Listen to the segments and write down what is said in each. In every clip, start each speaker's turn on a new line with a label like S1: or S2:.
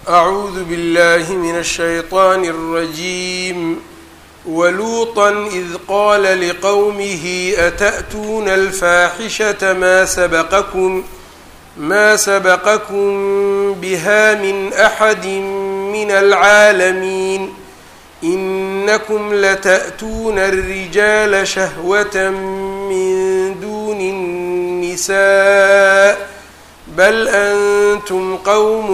S1: أعوذ بالله من الشيطان الرجيم ولوطا إذ قال لقومه أتأتون الفاحشة ما سبقكم ما سبقكم بها من أحد من العالمين إنكم لتأتون الرجال شهوة من دون النساء بل أنتم قوم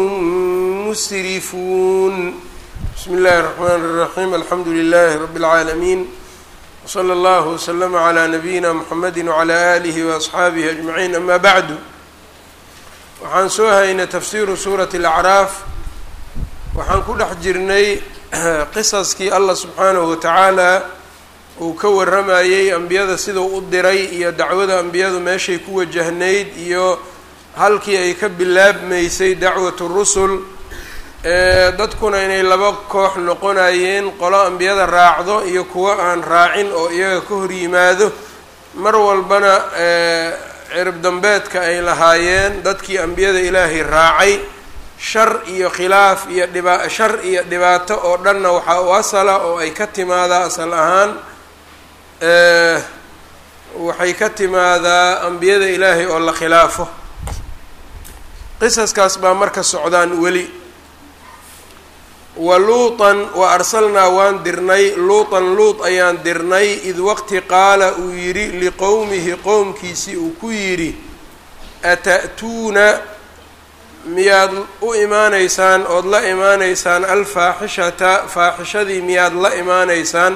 S1: مسرفون بسم الله الرحمن الرحيم الحمد لله رب العالمين وصلى الله وسلم على نبينا محمد وعلى آله وأصحaabihi أجمعين أما بعد waxaan soo haynay tafsiru suurati الأcraaf waxaan ku dhex jirnay qisaskii allah subxaanahu watacaala uu ka waramayey ambiyada siduu u diray iyo dacwada ambiyadu meeshay ku wajahnayd iyo halkii ay ka bilaabmaysay dacwatu rusul dadkuna inay laba koox noqonayeen qolo ambiyada raacdo iyo kuwo aan raacin oo iyaga ka hor yimaado mar walbana cirib dambeedka ay lahaayeen dadkii ambiyada ilaahay raacay shar iyo khilaaf iyo dhiba shar iyo dhibaato oo dhanna waxaa u asala oo ay ka timaadaa asal ahaan waxay ka timaadaa ambiyada ilaahay oo la khilaafo qisaskaas baa marka socdaan weli wa luutan wa arsalnaa waan dirnay luutan luut ayaan dirnay id waqti qaala uu yidhi liqowmihi qowmkiisii uu ku yidhi ata'tuuna miyaad u imaanaysaan ood la imaanaysaan alfaaxishata faaxishadii miyaad la imaanaysaan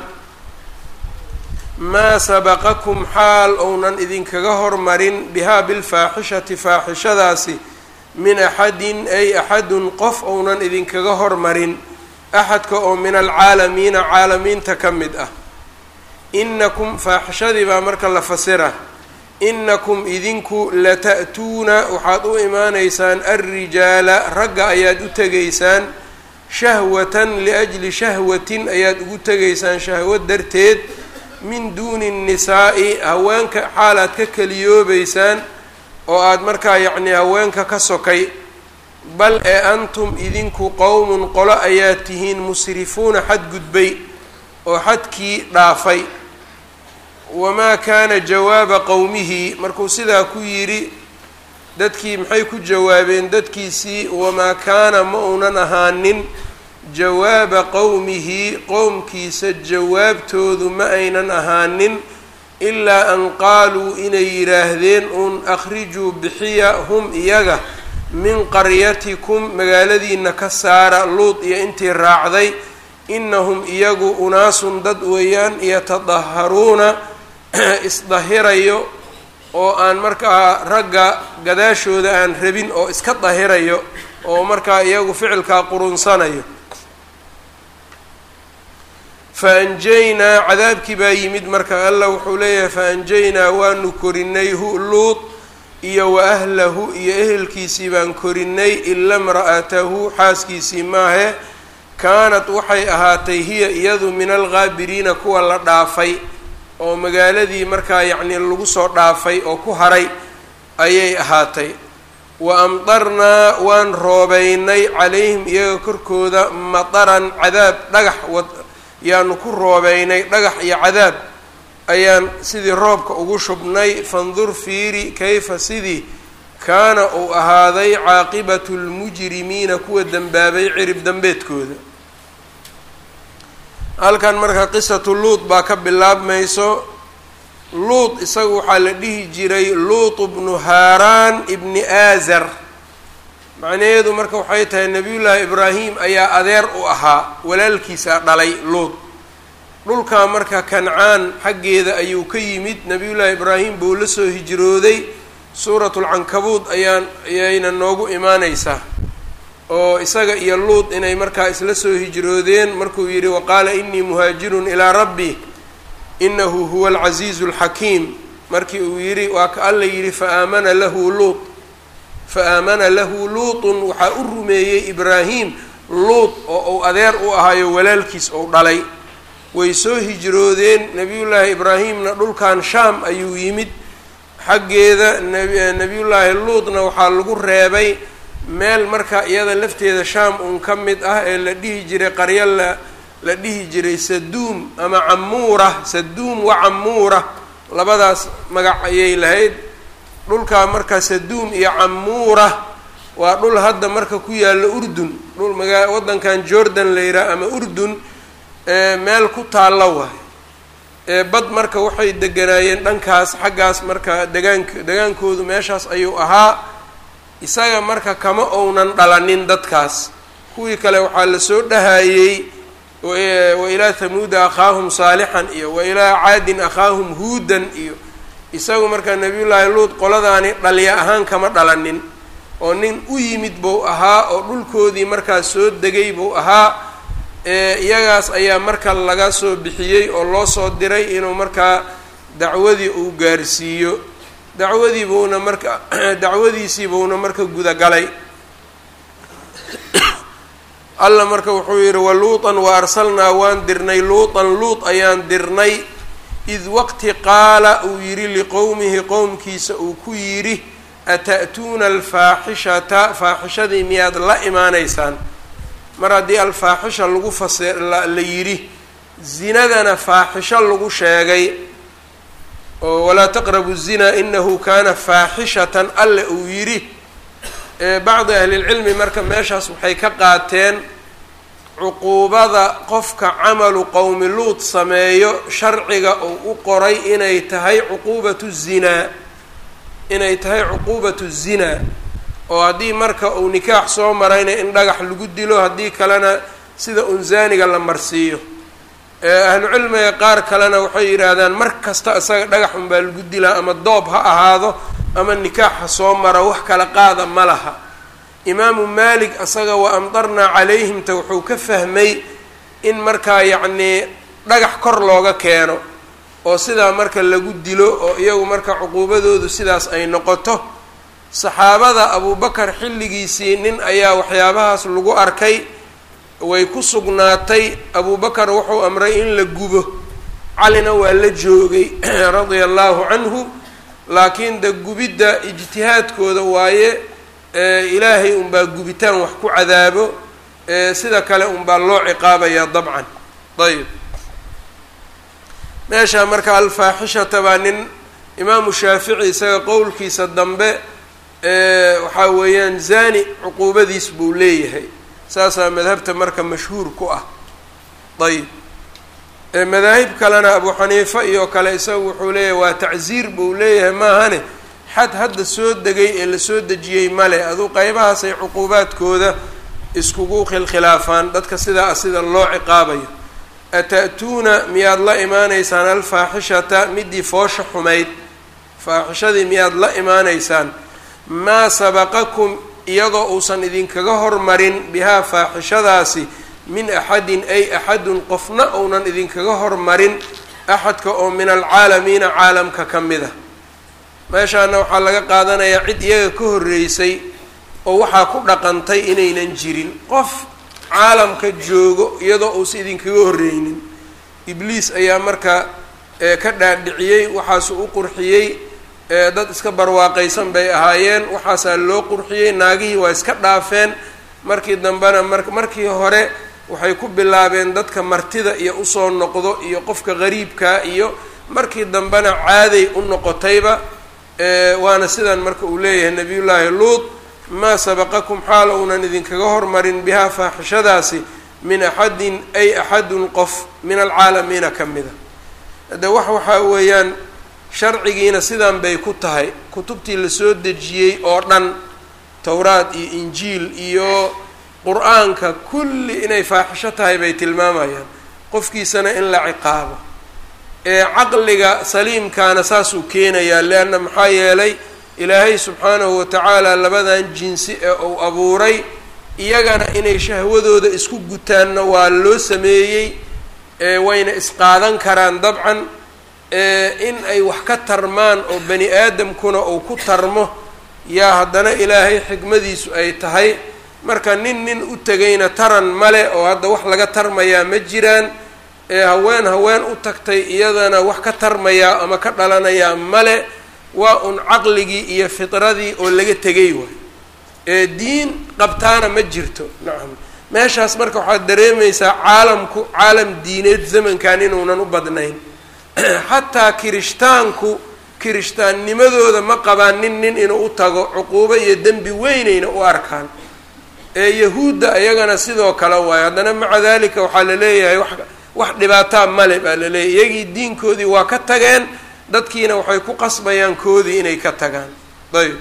S1: maa sabaqakum xaal ounan idinkaga hormarin bihaa bilfaaxishati faaxishadaasi min axadin ay axadun qof ounan idinkaga hormarin axadka oo min alcaalamiina caalamiinta ka mid ah inakum faaxishadii baa marka la fasira inakum idinku lata'tuuna waxaad u imaanaysaan alrijaala ragga ayaad u tegaysaan shahwatan liajli shahwatin ayaad ugu tegaysaan shahwad darteed min duuni nnisaa'i haweenka xaalaad ka keliyoobaysaan oo aada markaa yacnii haweenka ka sokay bal ee antum idinku qowmun qolo ayaad tihiin musrifuuna xadgudbay oo xadkii dhaafay wamaa kaana jawaaba qowmihi markuu sidaa ku yidhi dadkii maxay ku jawaabeen dadkiisii wamaa kaana ma uunan ahaanin jawaaba qowmihi qowmkiisa jawaabtoodu ma aynan ahaanin ilaa an qaaluu inay yidhaahdeen uun akhrijuu bixiya hum iyaga min qaryatikum magaaladiina ka saara luud iyo intii raacday inahum iyagu unaasun dad weeyaan yatadaharuuna isdahirayo oo aan markaa ragga gadaashooda aan rabin oo iska dahirayo oo markaa iyagu ficilkaa qurunsanayo fa anjaynaa cadaabkii baa yimid marka allah wuxuu leeyahay fa anjaynaa waanu korinay hu luud iyo wa ahlahu iyo ehelkiisii baan korinay ila mra'atahu xaaskiisii maahe kaanat waxay ahaatay hiya iyadu min alghaabiriina kuwa la dhaafay oo magaaladii markaa yacnii lagu soo dhaafay oo ku haray ayay ahaatay wa amdarnaa waan roobeynay calayhim iyaga korkooda mataran cadaab dhagax wad yaanu ku roobeynay dhagax iyo cadaab ayaan sidii roobka ugu shubnay fandur fiiri kayfa sidii kaana uu ahaaday caaqibatu lmujrimiina kuwa dembaabay cirib dambeedkooda halkan marka qisatu luut baa ka bilaabmayso luut isaga waxaa la dhihi jiray luut bnu haaraan ibni aazar macnaheedu marka waxay tahay nebiyullaahi ibraahim ayaa adeer u ahaa walaalkiisa dhalay luut dhulkaa marka kancaan xaggeeda ayuu ka yimid nebiyullaahi ibraahim buu la soo hijrooday suuratulcankabuud ayaan ayayna noogu imaaneysaa oo isaga iyo luud inay markaa isla soo hijroodeen markuu yidhi waqaala inii muhaajirun ilaa rabbi inahu huwa alcasiizu alxakiim markii uu yidhi waa ka alla yidhi faaamana lahu luut fa aamana lahu luutun waxaa u rumeeyey ibraahim luut oo uu adeer u ahaayo walaalkiis ou dhalay way soo hijroodeen nebiyullaahi ibraahimna dhulkan shaam ayuu yimid xaggeeda nebiyullaahi luutna waxaa lagu reebay meel marka iyada lafteeda shaam uun ka mid ah ee la dhihi jiray qaryo la la dhihi jiray saduum ama camuura saduum wa camuura labadaas magac ayay lahayd dhulkaa marka saduum iyo camuura waa dhul hadda marka ku yaalla urdun dhul magaa waddankan jordan la yidhaah ama urdun meel ku taalla waay bad marka waxay deganaayeen dhankaas xaggaas marka degaank degaankoodu meeshaas ayuu ahaa isaga marka kama ounan dhalanin dadkaas kuwii kale waxaa lasoo dhahayey wa ilaa hamuuda akhaahum saalixan iyo wa ilaa caadin akhaahum huudan iyo isagu marka nabiyullaahi luud qoladaani dhalya ahaan kama dhalanin oo nin u yimid buu ahaa oo dhulkoodii markaas soo degay buu ahaa iyagaas ayaa marka laga soo bixiyey oo loo soo diray inuu markaa dacwadii uu gaarsiiyo dacwadii buuna marka dacwadiisii buuna marka gudagalay alla marka wuxuu yidhi waluutan wa arsalnaa waan dirnay luutan luut ayaan dirnay id waqti qaala uu yidhi liqowmihi qowmkiisa uu ku yidhi ata'tuuna alfaaxishata faaxishadii miyaad la imaanaysaan mar haddii alfaaxisha lagu fase la yidhi zinadana faaxisho lagu sheegay oo walaa taqrabu zina inahu kaana faaxishatan alle uu yidhi bacdi ahlilcilmi marka meeshaas waxay ka qaateen cuquubada qofka camalu qowmi luud sameeyo sharciga uu u qoray inay tahay cuquubatu zinaa inay tahay cuquubatu zinaa oo haddii marka uu nikaax soo marayna in dhagax lagu dilo haddii kalena sida unzaaniga la marsiiyo ahlucilmiga qaar kalena waxay yidhaahdaan mar kasta isaga dhagax unbaa lagu dilaa ama doob ha ahaado ama nikaax ha soo maro wax kala qaada ma laha imaamu maalik isaga wa amdarnaa calayhimta wuxuu ka fahmay in markaa yacnii dhagax kor looga keeno oo sidaa marka lagu dilo oo iyagu marka cuquubadoodu sidaas ay noqoto saxaabada abubakar xilligiisii nin ayaa waxyaabahaas lagu arkay way ku sugnaatay abubakar wuxuu amray in la gubo calina waa la joogay radia allahu canhu laakiin de gubidda ijtihaadkooda waaye ilaahay unbaa gubitaan wax ku cadaabo sida kale unbaa loo ciqaabaya dabcan ayb meesha marka alfaaxishata baa nin imaamu shaafici isaga qowlkiisa dambe waxaa weeyaan zani cuquubadiis buu leeyahay saasaa madhabta marka mashhuur ku ah ayb madaahib kalena abu xaniifa iyo kale isagu wuxuu leeyahay waa tacziir buu leeyahay maahane xad hadda soo degay ee lasoo dejiyey male aduu qeybahaasay cuquubaadkooda iskugu khilkhilaafaan dadka sidaa sida loo ciqaabayo ata'tuuna miyaad la imaanaysaan alfaaxishata midii foosha xumayd faaxishadii miyaad la imaanaysaan maa sabaqakum iyadoo uusan idinkaga hormarin bihaa faaxishadaasi min axadin ay axadun qofna uunan idinkaga hormarin axadka oo min alcaalamiina caalamka ka mid a meeshaana waxaa laga qaadanayaa cid iyaga ka horreysay oo waxaa ku dhaqantay inaynan jirin qof caalamka joogo iyadoo uusa idinkaga horreynin ibliis ayaa marka ka dhaadhiciyey waxaasu u qurxiyey dad iska barwaaqaysan bay ahaayeen waxaasaa loo qurxiyey naagihii waa iska dhaafeen markii dambena mar markii hore waxay ku bilaabeen dadka martida iyo usoo noqdo iyo qofka qariibkaa iyo markii dambena caaday u noqotayba waana sidan marka uu leeyahay nabiyullaahi luud maa sabaqakum xaal uunan idinkaga hormarin bihaa faaxishadaasi min axadin ay axadun qof min alcaalamiina ka mida hadde wax waxaa weeyaan sharcigiina sidan bay ku tahay kutubtii lasoo dejiyey oo dhan towraad iyo injiil iyo qur-aanka kulli inay faaxisho tahay bay tilmaamayaan qofkiisana in la ciqaabo ee caqliga saliimkaana saasuu keenayaa leanna maxaa yeelay ilaahay subxaanahu watacaala labadan jinsi ee uu abuuray iyagana inay shahwadooda isku gutaanna waa loo sameeyey wayna isqaadan karaan dabcan in ay wax ka tarmaan oo bani aadamkuna uu ku tarmo yaa haddana ilaahay xikmadiisu ay tahay marka nin nin u tegayna taran male oo hadda wax laga tarmayaa ma jiraan ee haween haween u tagtay iyadana wax ka tarmayaa ama ka dhalanayaa male waa un caqligii iyo fitradii oo laga tegay waay ee diin qabtaana ma jirto nacam meeshaas marka waxaad dareemaysaa caalamku caalam diineed zamankan inuunan u badnayn xataa kirishtaanku kirishtaannimadooda ma qabaan nin nin inuu u tago cuquubo iyo dembi weynayna u arkaan ee yahuudda ayagana sidoo kale waayo haddana maca dalika waxaa la leeyahay wax wax dhibaataa male baa la leeyahy iyagii diinkoodii waa ka tageen dadkiina waxay ku qasbayaan koodii inay ka tagaan ayb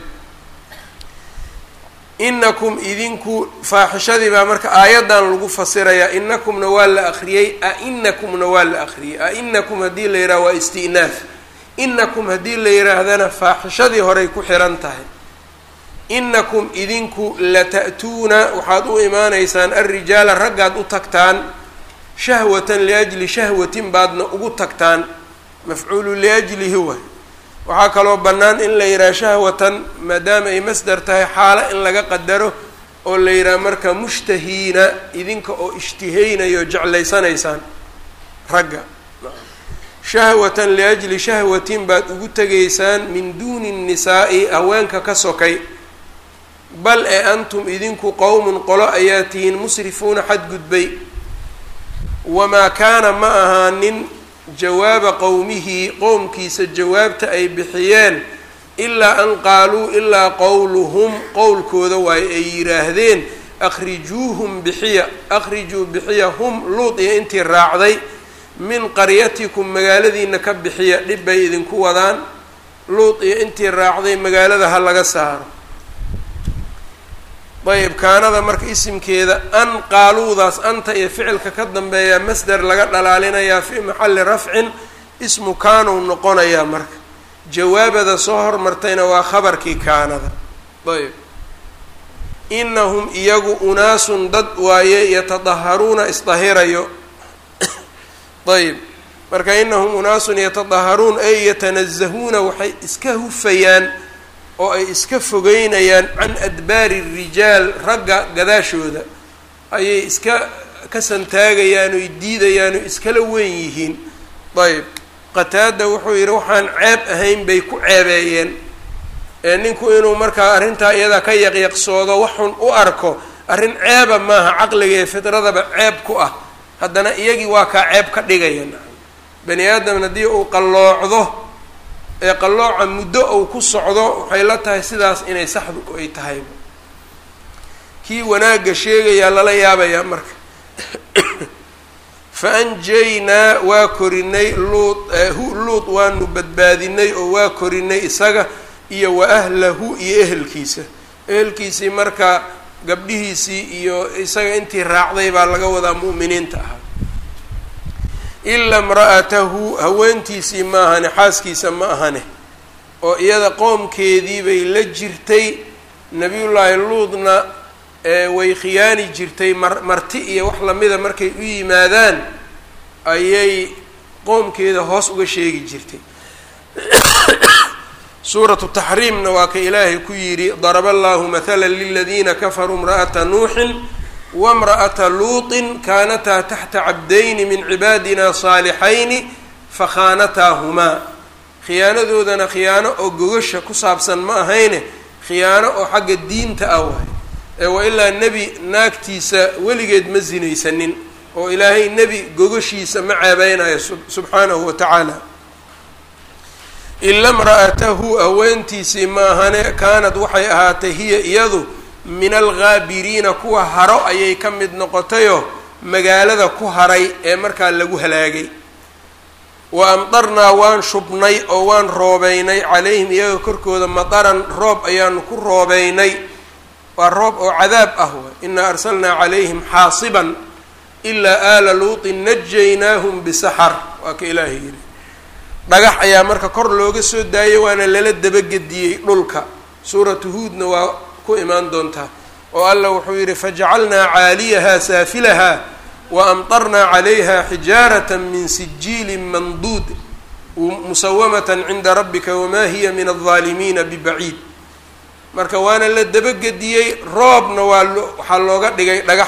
S1: inakum idinku faaxishadii baa marka aayaddan lagu fasirayaa inakumna waa la akriyey a-inakumna waa la akriyey a-inakum haddii la yidhaha waa isti'naaf inakum haddii la yidhaahdana faaxishadii horay ku xihan tahay inakum idinku lata'tuuna waxaad u imaanaysaan alrijaala raggaad u tagtaan shahwatan liajli shahwatin baadna ugu tagtaan mafcuulu liajlihi waay waxaa kaloo bannaan in la yidhaha shahwatan maadaama ay masdar tahay xaalo in laga qadaro oo la yidhaha marka mushtahiina idinka oo ishtihaynayo jeclaysanaysaan ragga shahwatan liajli shahwatin baad ugu tegaysaan min duuni nnisaa'i haweenka ka sokay bal ee antum idinku qowmun qolo ayaa tihiin musrifuuna xadgudbay wamaa kaana ma ahaanin jawaaba qowmihi qowmkiisa jawaabta ay bixiyeen ilaa an qaaluu ilaa qowluhum qowlkooda waayo ay yidhaahdeen akhrijuuhum bixiya akhrijuu bixiya hum luud iyo intii raacday min qaryatikum magaaladiina ka bixiya dhib bay idinku wadaan luud iyo intii raacday magaalada ha laga saaro ayb kaanada marka isimkeeda an qaaluudaas anta iyo ficilka ka dambeeya masder laga dhalaalinayaa fii maxalli rafcin ismu kaanow noqonayaa marka jawaabada soo hormartayna waa khabarkii kaanada ayb inahum iyagu unaasun dad waaye yatadaharuuna isdahirayo ayb marka inahum unaasun yatadaharuun ay yatanazahuuna waxay iska hufayaan oo ay iska fogeynayaan can adbaari rijaal ragga gadaashooda ayay iska ka santaagayaan oy diidayaan oo iskala weyn yihiin ayb qataada wuxuu yidhi waxaan ceeb ahayn bay ku ceebeeyeen ee ninku inuu markaa arrintaa iyada ka yaqyaqsoodo waxun u arko arrin ceeba maaha caqliga ee fidradaba ceeb ku ah haddana iyagii waa kaa ceeb ka dhigaya bani aadam haddii uu qalloocdo ee qallooca muddo uu ku socdo waxay la tahay sidaas inay saxdu ay tahay kii wanaagga sheegayaa lala yaabayaa marka fa anjaynaa waa korinay luud luud waanu badbaadinay oo waa korinay isaga iyo wa ahlahu iyo ehelkiisa ehelkiisii marka gabdhihiisii iyo isaga intii raacday baa laga wadaa mu'miniinta ahaa ilaa imra'atahu haweentiisii ma ahane xaaskiisa ma ahane oo iyada qoomkeedii bay la jirtay nebiyullaahi luudna way khiyaani jirtay mar marti iyo wax lamida markay u yimaadaan ayay qoomkeeda hoos uga sheegi jirtay suuratu taxriimna waa ka ilaahay ku yidhi daraba allahu mathala liladiina kafaruu imra'ata nuuxin wamra'ata luutin kaanataa taxta cabdayni min cibaadina saalixayni fakhaanataahumaa khiyaanadoodana khiyaano oo gogasha ku saabsan ma ahayne khiyaano oo xagga diinta ah waay ee waa ilaa nebi naagtiisa weligeed ma sinaysanin oo ilaahay nebi gogashiisa ma ceebeynayo subxaanahu wa tacaala ila imra'atahu haweentiisii ma ahane kaanad waxay ahaatay hiya iyadu min alghaabiriina kuwa haro ayay ka mid noqotayoo magaalada ku haray ee markaa lagu halaagay wa amdarnaa waan shubnay oo waan roobeynay calayhim iyaga korkooda mataran roob ayaanu ku roobeynay waa roob oo cadaab ah waay inaa arsalnaa calayhim xaasiban ilaa aala luutin najaynaahum bisaxar waa ka ilaahay yidhi dhagax ayaa marka kor looga soo daayay waana lala dabagediyey dhulka suuratu huudna waa ku imaan doontaa oo alla wuxuu yidhi fajacalnaa caaliyaha saafilaha wa amtarnaa calayha xijaarata min sijiilin manduud musawamatan cinda rabbika wamaa hiya min aldaalimiina bibaciid marka waana la dabagediyey roobna waa waxaa looga dhigay dhagax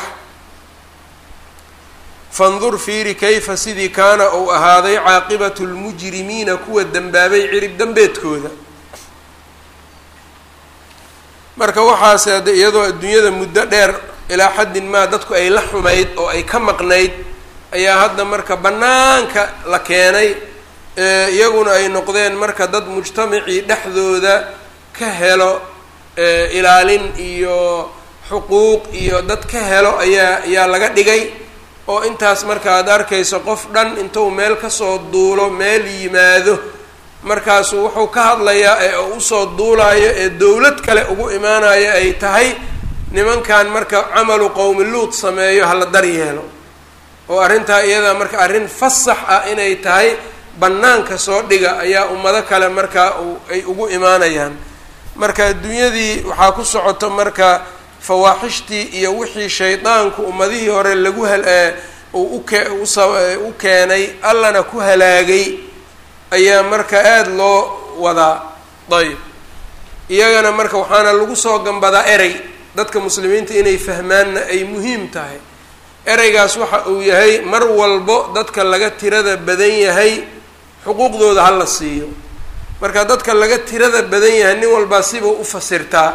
S1: fandur fiiri kayfa sidii kaana uu ahaaday caaqibatu lmujrimiina kuwa dembaabay cirib dembeedkooda marka waxaase hadde iyadoo adduunyada muddo dheer ilaa xaddin maa dadku ay la xumayd oo ay ka maqnayd ayaa hadda marka bannaanka la keenay iyaguna ay noqdeen marka dad mujtamacii dhexdooda ka helo ilaalin iyo xuquuq iyo dad ka helo ayaa ayaa laga dhigay oo intaas marka aad arkayso qof dhan intuu meel kasoo duulo meel yimaado markaasu wuxuu ka hadlayaa ee usoo duulayo ee dowlad kale ugu imaanayo ay tahay nimankan marka camalu qowmi luud sameeyo hala daryeelo oo arrintaa iyada marka arrin fasax ah inay tahay bannaanka soo dhiga ayaa ummado kale marka ay ugu imaanayaan marka adduunyadii waxaa ku socoto marka fawaaxishtii iyo wixii shaydaanku ummadihii hore lagu hal uu uke u keenay allana ku halaagay ayaa marka aada loo wadaa ayb iyagana marka waxaana lagu soo gambadaa erey dadka muslimiinta inay fahmaanna ay muhiim tahay ereygaas waxa uu yahay mar walbo dadka laga tirada badan yahay xuquuqdooda ha la siiyo marka dadka laga tirada badan yahay nin walbaa siba u fasirtaa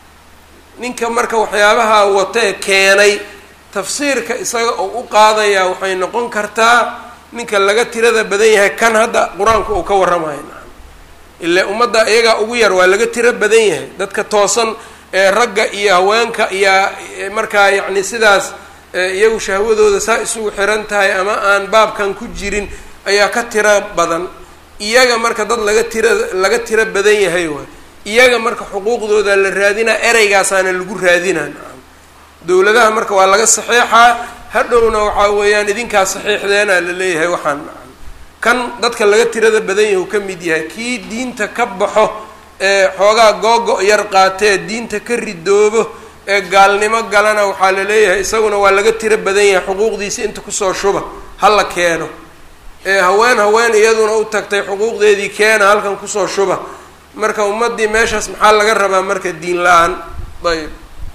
S1: ninka marka waxyaabaha watee keenay tafsiirka isaga oo u qaadayaa waxay noqon kartaa ninka laga tirada badan yahay kan hadda qur-aanku uu ka warramayo ilaa ummadda iyagaa ugu yar waa laga tiro badan yahay dadka toosan ee ragga iyo haweenka iyo markaa yacni sidaas iyagu shahwadooda saa isugu xiran tahay ama aan baabkan ku jirin ayaa ka tiro badan iyaga marka dad laga tira laga tiro badan yahay waay iyaga marka xuquuqdooda la raadinaa ereygaasaana lagu raadinaa dowladaha marka waa laga saxeexaa hadhowna waxaa weeyaan idinkaa saxiixdeena la leeyahay waxaan kan dadka laga tirada badan yahay uu ka mid yahay kii diinta ka baxo ee xoogaa googo yar qaatee diinta ka ridoobo ee gaalnimo galana waxaa la leeyahay isaguna waa laga tiro badan yahay xuquuqdiisa inta kusoo shuba ha la keeno ee haween haween iyaduna u tagtay xuquuqdeedii keena halkan kusoo shuba marka ummaddii meeshaas maxaa laga rabaa marka diin la-aan ayb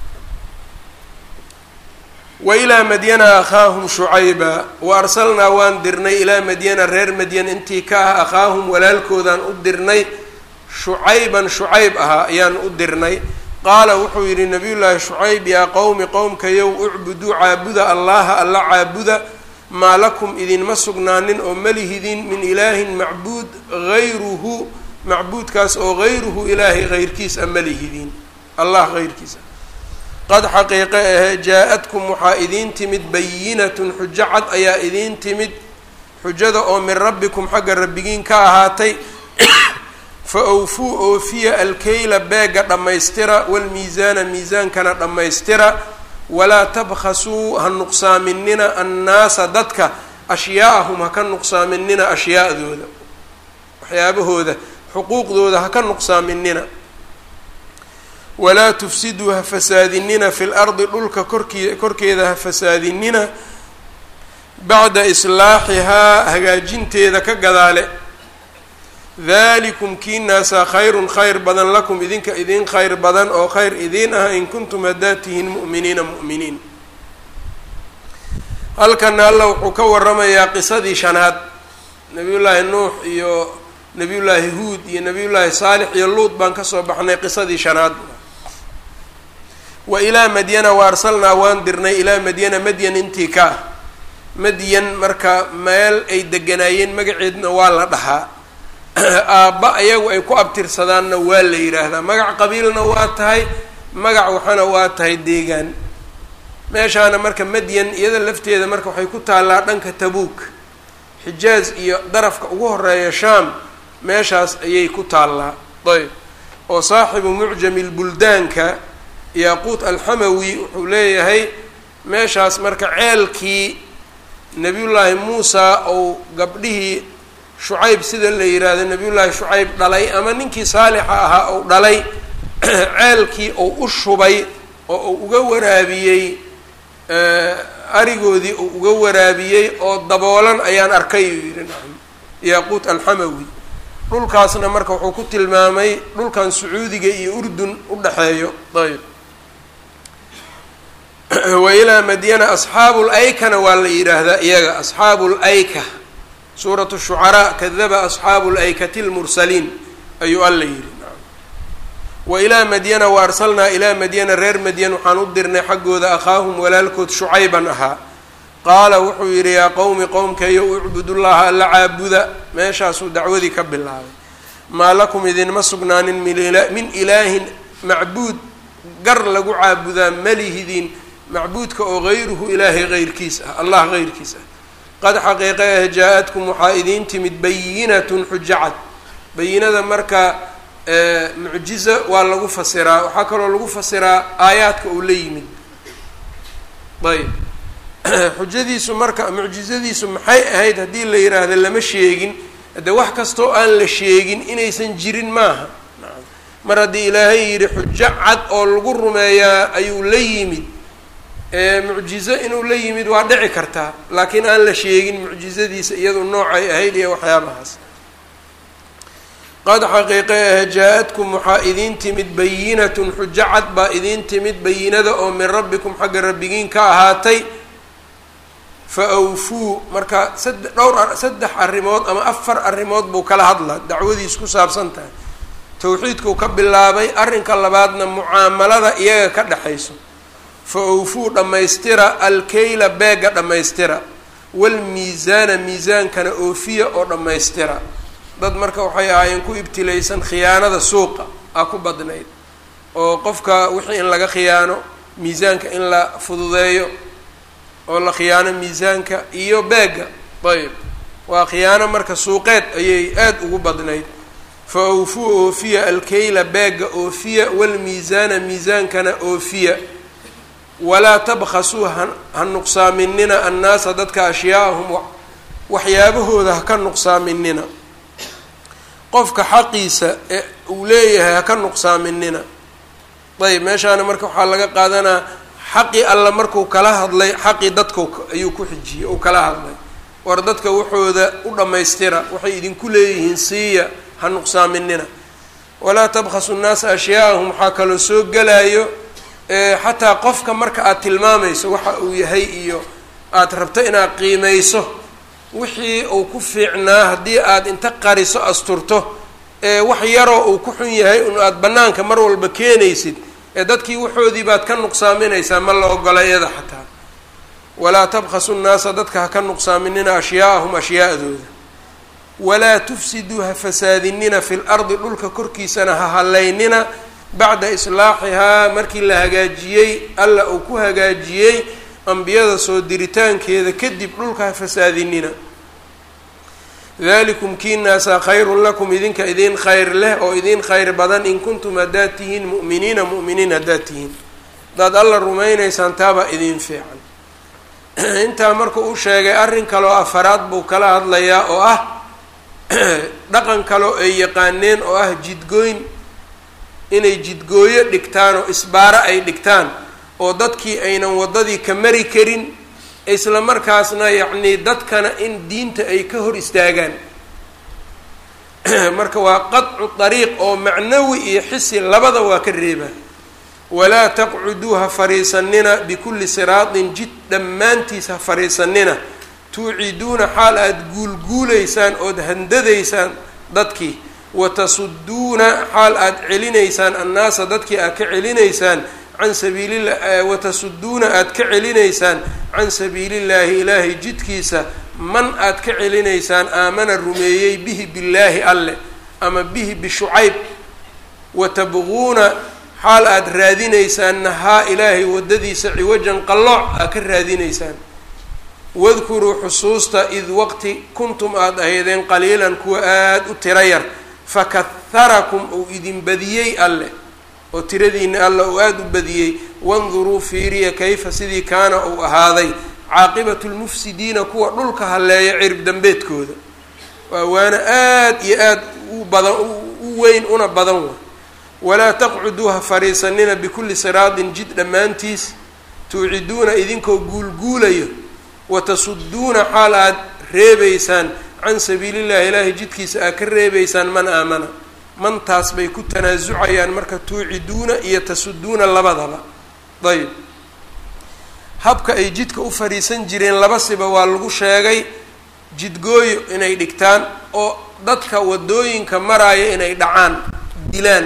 S1: wa ilaa madyana akhaahum shucayba wa arsalnaa waan dirnay ilaa madyana reer madyan intii ka ah akhaahum walaalkoodaan u dirnay shucayban shucayb ahaa ayaan u dirnay qaala wuxuu yidhi nabiyullaahi shucayb yaa qowmi qowmkayow ucbuduu caabuda allaha alla caabuda maa lakum idinma sugnaanin oo malihidin min ilaahin macbuud hayruhu macbuudkaas oo hayruhu ilaahay hayrkiis a malihidin allah hayrkiisa qad xaqiiqe ahe jaa-adkum waxaa idiin timid bayinatun xujo cad ayaa idiin timid xujada oo min rabbikum xagga rabbigiin ka ahaatay fa awfuu oofiya alkeyla beega dhammaystira walmiisaana miisaankana dhammaystira walaa tabkhasuu ha nuqsaaminina annaasa dadka ashyaa'ahum ha ka nuqsaaminina ashyaa'dooda waxyaabahooda xuquuqdooda ha ka nuqsaaminina walaa tufsiduu ha fasaadinina fi lardi dhulka korkii korkeeda ha fasaadinina bacda islaaxihaa hagaajinteeda ka gadaale dalikum kiinaasaa khayrun khayr badan lakum idinka idin khayr badan oo khayr idiin ah in kuntum haddaad tihiin mu'miniina mu'miniin halkana alla wuxuu ka waramayaa qisadii shanaad nabiyullaahi nuux iyo nabiyullaahi huud iyo nabiyullaahi saalix iyo luud baan kasoo baxnay qisadii shanaad wa ilaa madyana wa arsalnaa waan dirnay ilaa madyana madyan intii ka ah madyan marka meel ay deganaayeen magaceedna waa la dhahaa aabba ayagu ay ku abtirsadaanna waa la yidhaahdaa magac qabiilna waa tahay magac waxana waa tahay deegaan meeshaana marka madyan iyada lafteeda marka waxay ku taallaa dhanka tabuuk xijaaz iyo darafka ugu horeeya shaam meeshaas ayay ku taallaa ayb oo saaxibu mucjami lbuldaanka yaaquut alxamawi wuxuu leeyahay meeshaas marka ceelkii nabiyullaahi muusa ou gabdhihii shucayb sida la yidhaahdo nabiyullaahi shucayb dhalay ama ninkii saalixa ahaa ou dhalay ceelkii ou u shubay oo uu uga waraabiyey arigoodii uu uga waraabiyey oo daboolan ayaan arkay uu yidhi nacam yaaquut alxamawi dhulkaasna marka wuxuu ku tilmaamay dhulkan sacuudiga iyo urdun u dhexeeyo ayb wa ilaa madyana asxaabu laykana waa la yidhaahdaa iyaga asxaabu layka suuratu shucaraa kadaba asxaabu laykati lmursaliin ayuu alla yidhi wa ilaa madyana wa arsalnaa ilaa madyana reer madyan waxaan u dirnay xaggooda akhaahum walaalkood shucayban ahaa qaala wuxuu yidhi yaa qowmi qowmkayo ucbudullaha alla caabuda meeshaasuu dacwadii ka bilaabay maa lakum idinma sugnaanin min ilaahin macbuud gar lagu caabudaa malihidin macbuudka oo hayruhu ilaahay heyrkiis ah allah heyrkiis ah qad xaqiiqa ah jaa-adkum waxaa idiin timid bayinatun xujacad bayinada marka mucjiza waa lagu fasiraa waxaa kaloo lagu fasiraa aayaadka uu la yimid ayb xujadiisu marka mucjizadiisu maxay ahayd haddii la yidhaahdo lama sheegin de wax kastoo aan la sheegin inaysan jirin maaha mar haddii ilaahay yidhi xujo cad oo lagu rumeeyaa ayuu la yimid mucjizo inuu la yimid waa dhici kartaa laakiin aan la sheegin mucjizadiisa iyadu noocay ahayd iyo waxyaabahaas qad xaqiiqe ah jaa-adkum waxaa idiin timid bayinatun xujo cad baa idiin timid bayinada oo min rabbikum xagga rabbigiin ka ahaatay fa awfuu marka sade dhowr saddex arrimood ama afar arrimood buu kala hadlaa dacwadiis ku saabsan tahay towxiidkuu ka bilaabay arrinka labaadna mucaamalada iyaga ka dhexayso fa awfuu dhammaystira alkeyla beega dhammaystira walmiisaana miisaankana oofiya oo dhammaystira dad marka waxay ahaayeen ku ibtilaysan khiyaanada suuqa a ku badnayd oo qofka wixii in laga khiyaano miisaanka in la fududeeyo oo la khiyaano miisaanka iyo beega ayb waa khiyaano marka suuqeed ayay aada ugu badnayd fa awfuu oofiya alkeyla beega oofiya walmiisaana miisaankana oofiya walaa tabkhasuu ha nuqsaaminina annaasa dadka ashyaa'ahum waxyaabahooda ha ka nuqsaaminina qofka xaqiisa ee uu leeyahay ha ka nuqsaaminina ayb meeshaana marka waxaa laga qaadanaa xaqii alla markuu kala hadlay xaqii dadka ayuu ku xijiyey uu kala hadlay war dadka waxooda u dhammaystira waxay idinku leeyihiin siiya ha nuqsaaminina walaa tabkhasu nnaasa ashyaa'ahum waxaa kaloo soo gelayo xataa qofka marka aad tilmaamayso waxa uu yahay iyo aada rabto inaad qiimayso wixii uu ku fiicnaa haddii aada inta qariso asturto ee wax yaroo uu ku xun yahay un aada bannaanka mar walba keenaysid ee dadkii waxoodii baad ka nuqsaaminaysaa ma la ogola iyada xataa walaa tabkhasu nnaasa dadka ha ka nuqsaaminina ashyaa'ahum ashyaa'dooda walaa tufsiduu ha fasaadinina fi lardi dhulka korkiisana ha hallaynina bacda islaaxihaa markii la hagaajiyey alla uu ku hagaajiyey ambiyada soo diritaankeeda kadib dhulka ha fasaadinina dalikum kiinaasaa khayrun lakum idinka idin khayr leh oo idin khayr badan in kuntum haddaad tihiin mu'miniina mu'miniin haddaad tihiin haddaad alla rumaynaysaan taabaa idin fiican intaa markuu u sheegay arrin kaloo afaraad buu kala hadlayaa oo ah dhaqan kaloo ay yaqaaneen oo ah jidgooyn inay jidgooyo dhigtaan oo isbaaro ay dhigtaan oo dadkii aynan waddadii ka mari karin isla markaasna yacnii dadkana in diinta ay ka hor istaagaan marka waa qadcu dariiq oo macnawi iyo xisi labada waa ka reebaa walaa taqcuduu ha fariisanina bikulli siraatin jid dhammaantiis ha fariisanina tuuciduuna xaal aada guulguulaysaan ood handadaysaan dadkii watasuduuna xaal aada celinaysaan annaasa dadkii aad ka celinaysaan can sabiililah watasuduuna aada ka celinaysaan can sabiilillaahi ilaahay jidkiisa man aada ka celinaysaan aamana rumeeyey bihi billaahi alle ama bihi bishucayb watabquuna xaal aada raadinaysaanna haa ilaahay waddadiisa ciwajan qallooc aad ka raadinaysaan wadkuruu xusuusta id waqti kuntum aada ahaydeen qaliilan kuwa aada u tira yar fakaharakum uu idin badiyey alle oo tiradiina alla uu aada u badiyey wanduruu fiiriya kayfa sidii kaana uu ahaaday caaqibatu lmufsidiina kuwa dhulka halleeya cirib dambeedkooda waa waana aada iyo aada u badan u weyn una badan wa walaa taqcuduu ha fariisanina bikulli siraatin jid dhammaantiis tuuciduuna idinkoo guulguulayo watasuduuna xaal aada reebaysaan can sabiilillahi ilaahay jidkiisa aad ka reebaysaan man aamana mantaas bay ku tanaasucayaan marka tuuciduuna iyo tasuduuna labadaba ayb habka ay jidka u fadhiisan jireen laba siba waa lagu sheegay jidgooyo inay dhigtaan oo dadka waddooyinka maraya inay dhacaan dilaan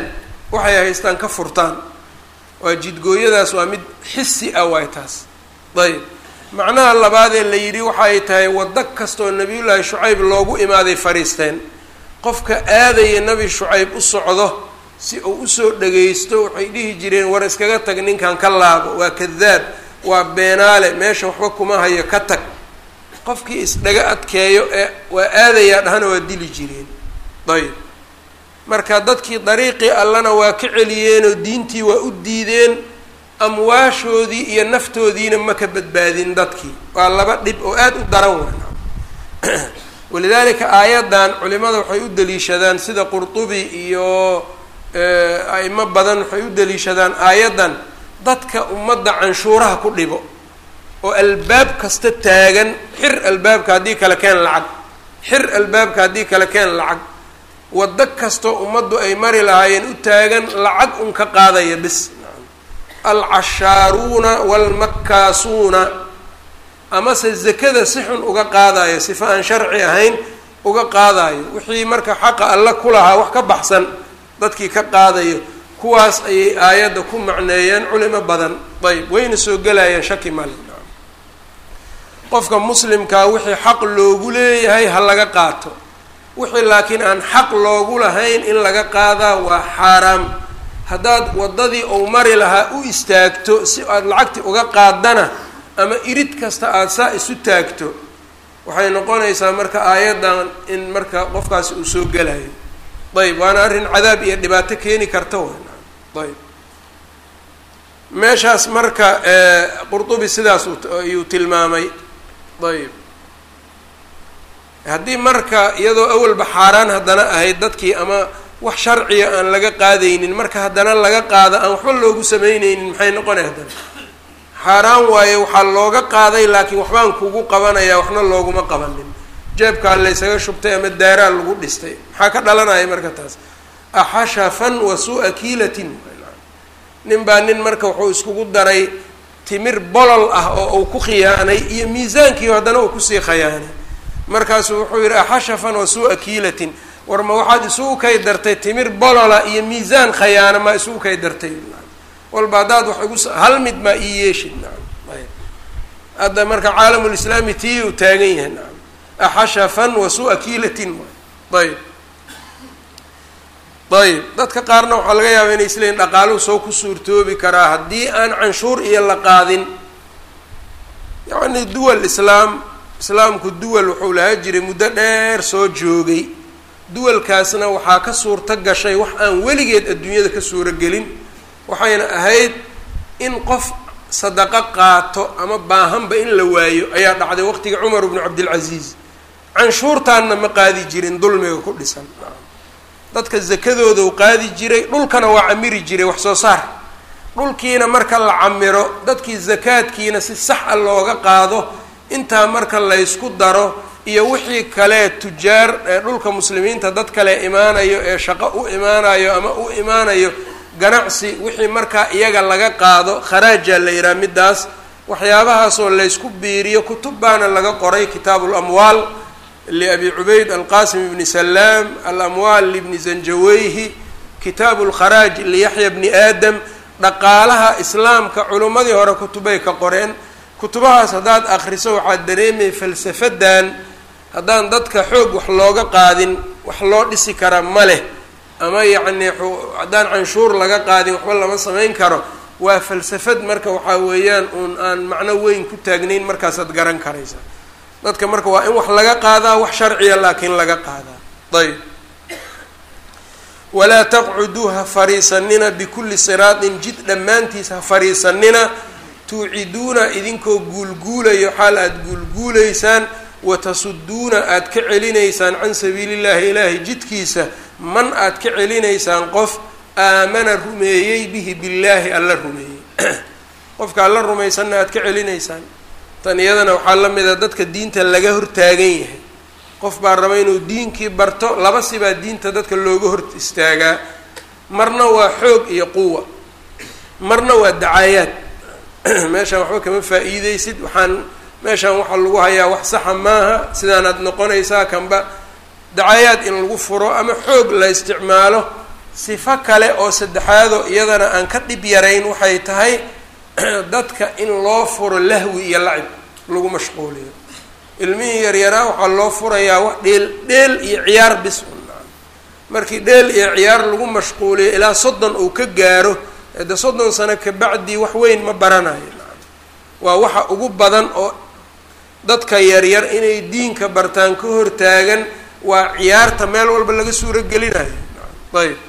S1: waxay haystaan ka furtaan waa jidgooyadaas waa mid xisi ah waay taas ayb macnaha labaadee la yidhi waxay tahay waddo kastaoo nabiyullaahi shucayb loogu imaaday fariisteen qofka aadaya nebi shucayb u socdo si uu usoo dhagaysto waxay dhihi jireen war iskaga tag ninkan ka laabo waa kadaab waa beenaale meesha waxba kuma hayo ka tag qofkii isdhaga adkeeyo ee waa aadayaa dhahana waa dili jireen ayb marka dadkii dariiqii allana waa ka celiyeenoo diintii waa u diideen amwaashoodii iyo naftoodiina ma ka badbaadin dadkii waa laba dhib oo aada u daran wana walidaalika aayaddan culimada waxay u daliishadaan sida qurtubi iyo a'imo badan waxay u daliishadaan aayaddan dadka ummadda canshuuraha ku dhibo oo albaab kasta taagan xir albaabka haddii kale keen lacag xir albaabka haddii kale keen lacag waddo kastoo ummaddu ay mari lahaayeen u taagan lacag un ka qaadaya bis alcashaaruuna waalmakkaasuuna amase zakada si xun uga qaadayo sifa aan sharci ahayn uga qaadayo wixii marka xaqa alle ku lahaa wax ka baxsan dadkii ka qaadayo kuwaas ayay aayadda ku macneeyeen culimo badan ayb wayna soo gelayeen shaki male qofka muslimkaa wixii xaq loogu leeyahay ha laga qaato wixii laakiin aan xaq loogu lahayn in laga qaadaa waa xaaraam haddaad waddadii ou mari lahaa u istaagto si aad lacagti uga qaadana ama irid kasta aada saa isu taagto waxay noqonaysaa marka aayaddan in marka qofkaasi uu soo gelayo ayb waana arrin cadaab iyo dhibaato keeni karta w ayb meeshaas marka qurtubi sidaas ayuu tilmaamay ayb haddii marka iyadoo awalba xaaraan haddana ahayd dadkii ama wax sharciga aan laga qaadaynin marka haddana laga qaado aan waxba loogu samaynaynin maxay noqonay haddana xaaraan waaye waxaa looga qaaday laakiin waxbaan kugu qabanaya waxna looguma qabanin jeebkaa laysaga shubtay ama daaraa lagu dhistay maxaa ka dhalanaya marka taas axashafan wa su-a kiilatin nin baa nin marka wuxuu iskugu daray timir bolol ah oo uu ku khiyaanay iyo miisaankiio haddana uu kusii khayaanay markaasuu wuxuu yidhi axashafan wa su-a kiilatin war ma waxaad isugu kay dartay timir bolola iyo miisaan khayaana maa isugu kay dartay walba haddaad wax igu hal mid maa ii yeeshid nacam ayb hadda marka caalamulislaami tii uu taagan yahay nacam axashafan wa su-a kiilatin ayb ayb dadka qaarna waxaa laga yaaba inay isleeyiin dhaqaaluhu soo ku suurtoobi karaa haddii aan canshuur iyo la qaadin yacni duwal islaam islaamku duwal wuxuu lahaa jiray muddo dheer soo joogay duwalkaasna waxaa ka suurto gashay wax aan weligeed adduunyada ka suuro gelin waxayna ahayd in qof sadaqo qaato ama baahanba in la waayo ayaa dhacday waqtiga cumar bnu cabdilcasiis canshuurtaanna ma qaadi jirin dulmiga ku dhisan dadka zakadooda u qaadi jiray dhulkana waa camiri jiray wax soo saar dhulkiina marka la camiro dadkii zakaadkiina si sax a looga qaado intaa marka laysku daro iyo wixii kale tujaar ee dhulka muslimiinta dad kale imaanayo ee shaqo u imaanayo ama u imaanayo ganacsi wixii markaa iyaga laga qaado kharaajaa la yidhaha middaas waxyaabahaasoo laysku biiriyo kutub baana laga qoray kitaabu lamwaal liabi cubayd alqasim ibni salaam alamwaal libni zanjaweyhi kitaabu lkharaaj liyaxya bni aadam dhaqaalaha islaamka culimmadii hore kutubay ka qoreen kutubahaas haddaad akriso waxaad dareemay falsafadan haddaan dadka xoog wax looga qaadin wax loo dhisi kara ma leh ama yacni haddaan canshuur laga qaadin waxba lama samayn karo waa falsafad marka waxaa weeyaan uun aan macno weyn ku taagnayn markaasaad garan karaysa dadka marka waa in wax laga qaadaa wax sharciya laakiin laga qaadaa ayb walaa taqcuduu ha fariisanina bikulli siraatin jid dhammaantiis ha fariisanina tuuciduuna idinkoo guulguulayo xaal aada guulguulaysaan watasuduuna aada ka celinaysaan can sabiili llahi ilaahay jidkiisa man aada ka celinaysaan qof aamana rumeeyey bihi billaahi alla rumeeyey qofka alla rumaysanna aada ka celinaysaan tan iyadana waxaa la mid a dadka diinta laga hortaagan yahay qof baa raba inuu diinkii barto laba sibaa diinta dadka looga hor istaagaa marna waa xoog iyo quwa marna waa dacaayaad meeshaan waxba kama faa-iideysid waxaan meeshaan waxaa lagu hayaa wax saxa maaha sidaanaad noqonaysaa kanba dacaayaad in lagu furo ama xoog la isticmaalo sifo kale oo saddexaadoo iyadana aan ka dhib yarayn waxay tahay dadka in loo furo lahwi iyo lacib lagu mashquuliyo ilmihii yaryaraa waxaa loo furayaa wax dheel dheel iyo ciyaar bis markii dheel iyo ciyaar lagu mashquuliyo ilaa soddon uu ka gaaro de soddon sano kabacdii wax weyn ma baranayo waa waxa ugu badan oo dadka yaryar inay diinka bartaan ka hortaagan waa ciyaarta meel walba laga suuro gelinayo ayb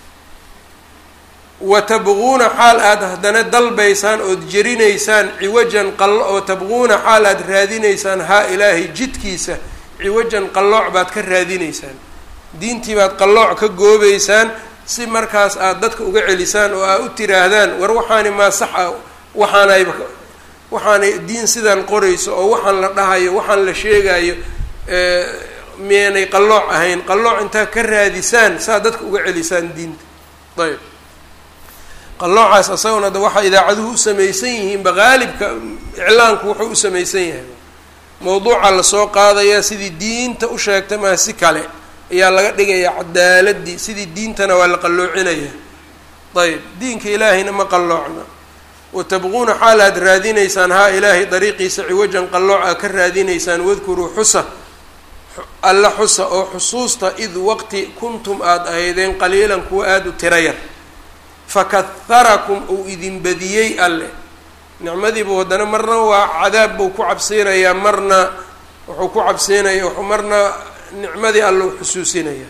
S1: wa tabquuna xaal aada haddana dalbaysaan ood jerinaysaan ciwajan qallo oo tabquuna xaal aad raadinaysaan haa ilaahay jidkiisa ciwajan qallooc baad ka raadinaysaan diintii baad qallooc ka goobeysaan si markaas aada dadka uga celisaan oo aad u tiraahdaan war waxaani maa sax ah waxaanayba waxaanay diin sidaan qorayso oo waxaan la dhahayo waxaan la sheegayo miyaynay qallooc ahayn qallooc intaa ka raadisaan saa dadka uga celisaan diinta ayb qalloocaas asaguna da waxaa idaacaduhu u samaysan yihiinba qaalibka iclaanku wuxuu u samaysan yahay mawduuca lasoo qaadayaa sidii diinta u sheegtay maa si kale ayaa laga dhigayaa cadaaladii sidii diintana waa la qalloocinaya ayb diinka ilaahayna ma qalloocna watabquuna xaal aad raadinaysaan haa ilaahay dariiqiisa ciwajan qallooc aad ka raadinaysaan wadkuruu xusa alla xusa oo xusuusta id waqti kuntum aada ahaydeen qaliilan kuwa aada u tira yar fakaharakum uu idin badiyey alle nicmadiibu haddana marna waa cadaab buu ku cabsiinayaa marna wuxuu ku cabsiinaya marna nicmadii alle u xusuusinaya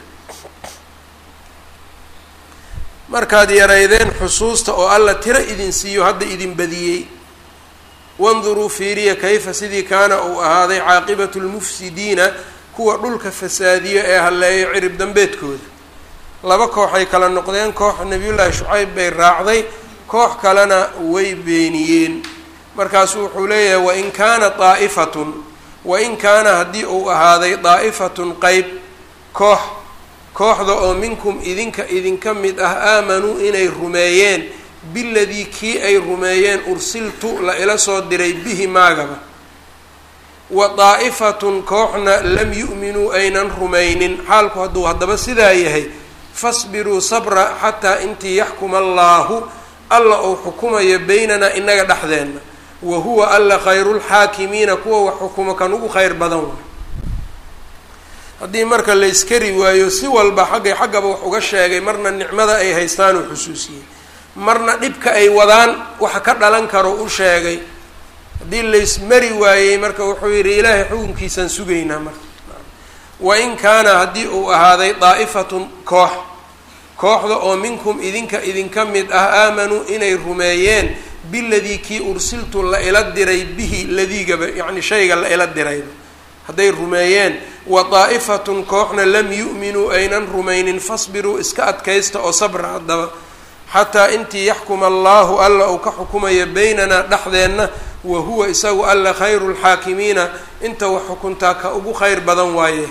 S1: markaad yaraydeen xusuusta oo alla tiro idin siiyo hadda idin badiyey wanduruu fiiriya kayfa sidii kaana uu ahaaday caaqibatu lmufsidiina kuwa dhulka fasaadiyo ee halleeyo cirib dambeedkooda laba kooxay kala noqdeen koox nabiyullaahi shucayb bay raacday koox kalena way beeniyeen markaasuu wuxuu leeyahay wain kaana daa'ifatun wain kaana haddii uu ahaaday daa'ifatun qeyb koox kooxda oo minkum idinka idinka mid ah aamanuu inay rumeeyeen biladii kii ay rumeeyeen ursiltu la ila soo diray bihi maagaba wa daa'ifatun kooxna lam yu'minuu aynan rumaynin xaalku hadduu haddaba sidaa yahay fasbiruu sabra xataa intii yaxkuma allaahu alla uu xukumayo beynanaa inaga dhexdeenna wa huwa alla khayrulxaakimiina kuwa wax xukumo kan ugu kheyr badan way haddii marka la iskari waayo si walba xaggay xaggaba wax uga sheegay marna nicmada ay haystaan uu xusuusiyey marna dhibka ay wadaan waxa ka dhalan karo u sheegay haddii laysmari waayey marka wuxuu yidhi ilaahay xukunkiisaan sugaynaa marka wain kaana haddii uu ahaaday daa'ifatun koox kooxda oo minkum idinka idinka mid ah aamanuu inay rumeeyeen biladii kii ursiltu la ila diray bihi ladiigaba yacni shayga la ila dirayba hadday rumeeyeen wa daa'ifatun kooxna lam yu'minuu aynan rumaynin fasbiruu iska adkaysta oo sabra haddaba xataa intii yaxkuma allaahu alla uu ka xukumayo beynanaa dhexdeenna wa huwa isagu alla khayru lxaakimiina inta wax xukuntaa ka ugu kheyr badan waaye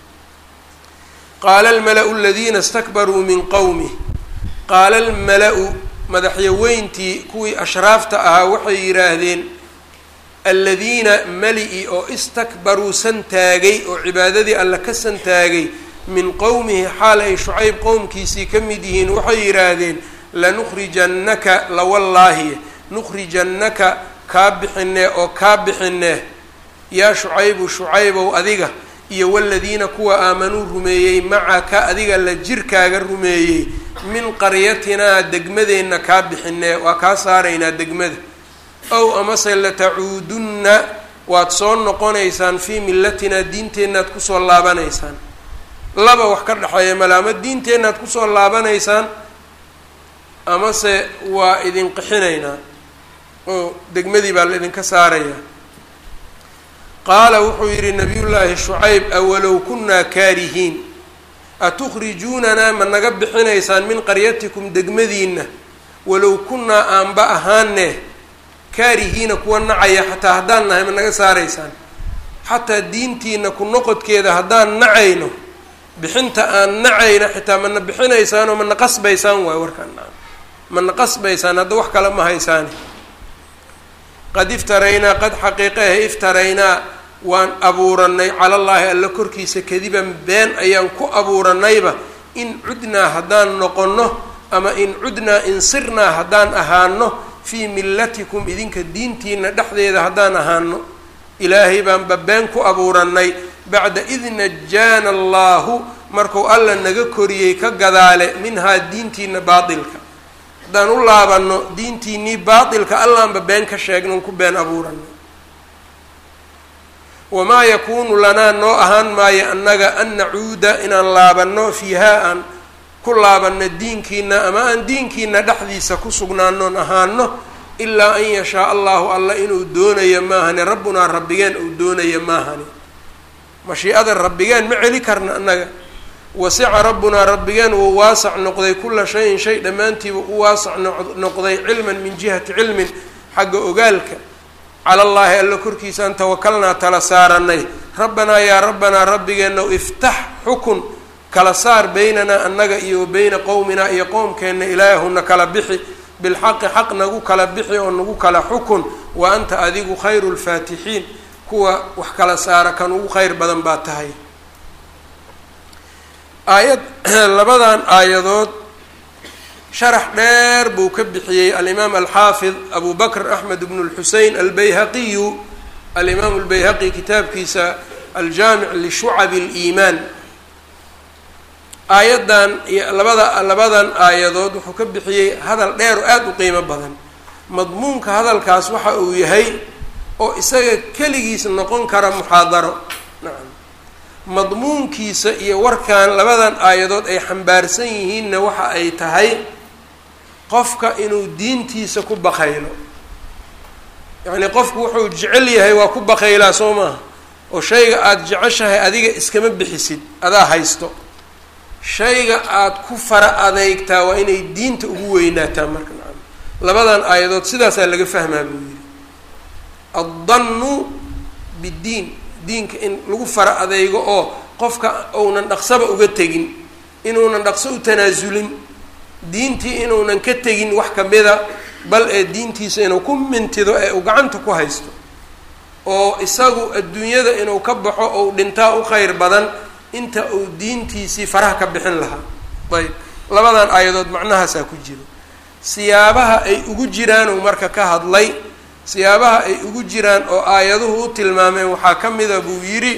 S1: qaala almala-u aladiina istakbaruu min qowmih qaala almala-u madaxyaweyntii kuwii ashraafta ahaa waxay yidhaahdeen aladiina mali-i oo istakbaruu santaagay oo cibaadadii alla ka santaagay min qowmihi xaal ay shucayb qowmkiisii ka mid yihiin waxay yidhaahdeen lanukhrijannaka lawallaahi nukhrijannaka kaa bixinee oo kaa bixinee yaa shucaybu shucaybow adiga iyo waladiina kuwa aamanuu rumeeyey macaka adiga la jirkaaga rumeeyey min qaryatinaa degmadeenna kaa bixinee waa kaa saaraynaa degmada ow amase latacuudunna waad soo noqonaysaan fii millatinaa diinteennaad kusoo laabanaysaan laba wax ka dhexeeya male ama diinteennaad kusoo laabanaysaan amase waa idin qixinaynaa oo degmadii baa la idinka saarayaa qaala wuxuu yidhi nabiyullaahi shucayb awalow kunnaa kaarihiin atukhrijuunanaa ma naga bixinaysaan min qaryatikum degmadiinna walow kunnaa aanba ahaane kaarihiina kuwa nacaya xataa haddaan nahay ma naga saaraysaan xataa diintiina ku noqodkeeda haddaan nacayno bixinta aan nacayno xitaa mana bixinaysaan oo mana qasbaysaan waay warkaan mana qasbaysaan hadda wax kale ma haysaani qad iftaraynaa qad xaqiiqehe iftaraynaa waan abuuranay calallaahi alla korkiisa kadiban been ayaan ku abuuranayba in cudnaa haddaan noqonno ama in cudnaa in sirnaa haddaan ahaano fii millatikum idinka diintiina dhexdeeda haddaan ahaano ilaahay baan babeen ku abuurannay bacda id najaana allaahu markuu alla naga koriyey ka gadaale minhaa diintiina baatilka haddaan u laabanno diintiinnii baatilka allaanba been ka sheegnon ku been abuurannay wamaa yakuunu lanaa noo ahaan maayo annaga an nacuuda inaan laabanno fiihaa aan ku laabanno diinkiina ama aan diinkiina dhexdiisa ku sugnaanoon ahaano ilaa an yashaa allahu alla inuu doonayo maahani rabbunaa rabbigeen uu doonayo maahani mashiicada rabbigeen ma celi karna annaga wasica rabbunaa rabbigeen wuu waasac noqday kula shayin shay dhammaantiiba u waasac noqday cilman min jihati cilmin xagga ogaalka cala allaahi alla korkiisaan tawakalnaa tala saaranay rabbanaa yaa rabbanaa rabbigeennaw iftax xukun kala saar beynanaa annaga iyo wa beyna qowminaa iyo qowmkeenna ilaahuna kala bixi bilxaqi xaq nagu kala bixi oo nagu kala xukun wa anta adigu khayru lfaatixiin kuwa wax kala saara kan ugu kheyr badan baa tahay aayad labadan aayadood sharax dheer buu ka bixiyey alimaam alxaafid abu bakr axmed bnu lxusein albayhaqiyu alimaamu lbayhaqi kitaabkiisa aljaamic lishucabi اliimaan aayaddan iyo labada labadan aayadood wuxuu ka bixiyey hadal dheer oo aada u qiimo badan madmuunka hadalkaas waxa uu yahay oo isaga keligiis noqon kara muxaadaro nacam madmuunkiisa iyo warkan labadan aayadood ay xambaarsan yihiinna waxa ay tahay qofka inuu diintiisa ku bakaylo yacnii qofku wuxuu jecel yahay waa ku bakaylaa soo maaha oo shayga aada jeceshahay adiga iskama bixisid adaa haysto shayga aada ku fara adeygtaa waa inay diinta ugu weynaataa marka nacam labadan aayadood sidaasaa laga fahmaa buu yidhi addannu biddiin diinka in lagu fara adeygo oo qofka uunan dhaqsaba uga tegin inuunan dhaqso u tanaasulin diintii inuunan ka tegin wax kamida bal ee diintiisa inuu ku mintido ee uu gacanta ku haysto oo isagu adduunyada inuu ka baxo ou dhintaa u kheyr badan inta uu diintiisii faraha ka bixin lahaa ayb labadan aayadood macnahaasaa ku jiro siyaabaha ay ugu jiraan uu marka ka hadlay siyaabaha ay ugu jiraan oo aayaduhu u tilmaameen waxaa ka mida buu yidhi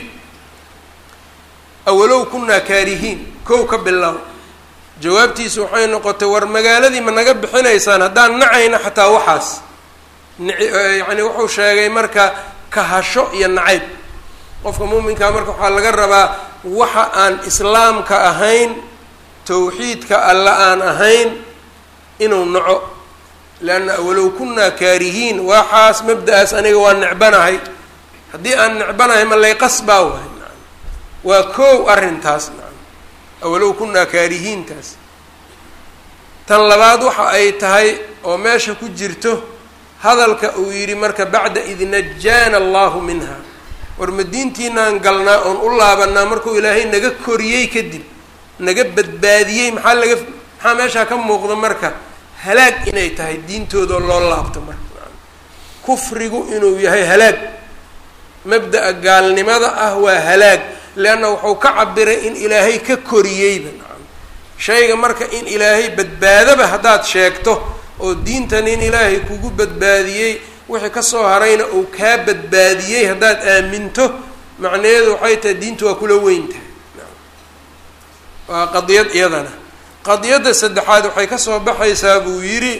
S1: awalow kunaa kaarihiin kow ka bilow jawaabtiisu waxay noqotay war magaaladii ma naga bixinaysaan haddaan nacayna xataa waxaas yacni wuxuu sheegay marka kahasho iyo nacayb qofka muuminkaa marka waxaa laga rabaa waxa aan islaamka ahayn tawxiidka alla aan ahayn inuu naco leanna walow kunaa kaarihiin waxaas mabda-aas aniga waa necbanahay haddii aan necbanahay ma layqasbaa wahay nacam waa koow arrintaas nacam awalow kunaa kaarihiintaas tan labaad waxa ay tahay oo meesha ku jirto hadalka uu yidhi marka bacda id najaana allahu minha war ma diintiinaan galnaa oon u laabanaa markuu ilaahay naga koriyey kadib naga badbaadiyey maxaa laga maxaa meeshaa ka muuqda marka halaag inay tahay diintoodao loo laabto marka kufrigu inuu yahay halaag mabda'a gaalnimada ah waa halaag leanna wuxuu ka cabiray in ilaahay ka koriyeyba nacam shayga marka in ilaahay badbaadaba haddaad sheegto oo diintan in ilaahay kugu badbaadiyey wixii kasoo harayna uu kaa badbaadiyey haddaad aaminto macnaheedu waxay tahay diintu waa kula weyn tahay waa qadiyad iyadana qadiyadda saddexaad waxay kasoo baxaysaa buu yidhi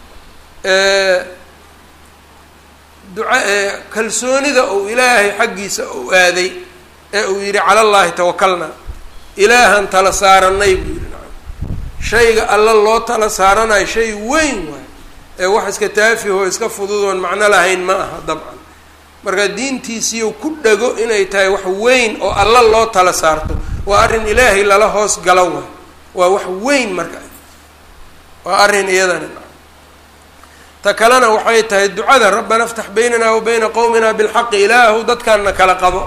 S1: duca kalsoonida uu ilaahay xaggiisa uu aaday ee uu yidhi cala llaahi tawakalna ilaahan tala saaranay buu yidhi nacam shayga alla loo tala saaranayo shay weyn waay ee wax iska taafihoo iska fududoon macno lahayn ma aha dabcan marka diintiisiiu ku dhago inay tahay wax weyn oo alla loo tala saarto waa arrin ilaahay lala hoos galo waay waa wax weyn marka waa arrin iyadana ta kalena waxay tahay ducada rabbana aftax baynana wa bayna qowmina bilxaqi ilaahu dadkaanna kala qabo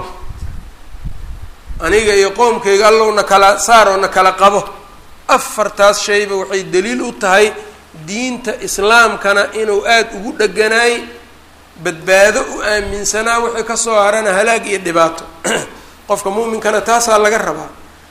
S1: aniga iyo qowmkayga allowna kala saaroo na kala qabo afartaas shayba waxay daliil u tahay diinta islaamkana inuu aada ugu dheganaay badbaado u aaminsanaa wixii kasoo harana halaag iyo dhibaato qofka muuminkana taasaa laga rabaa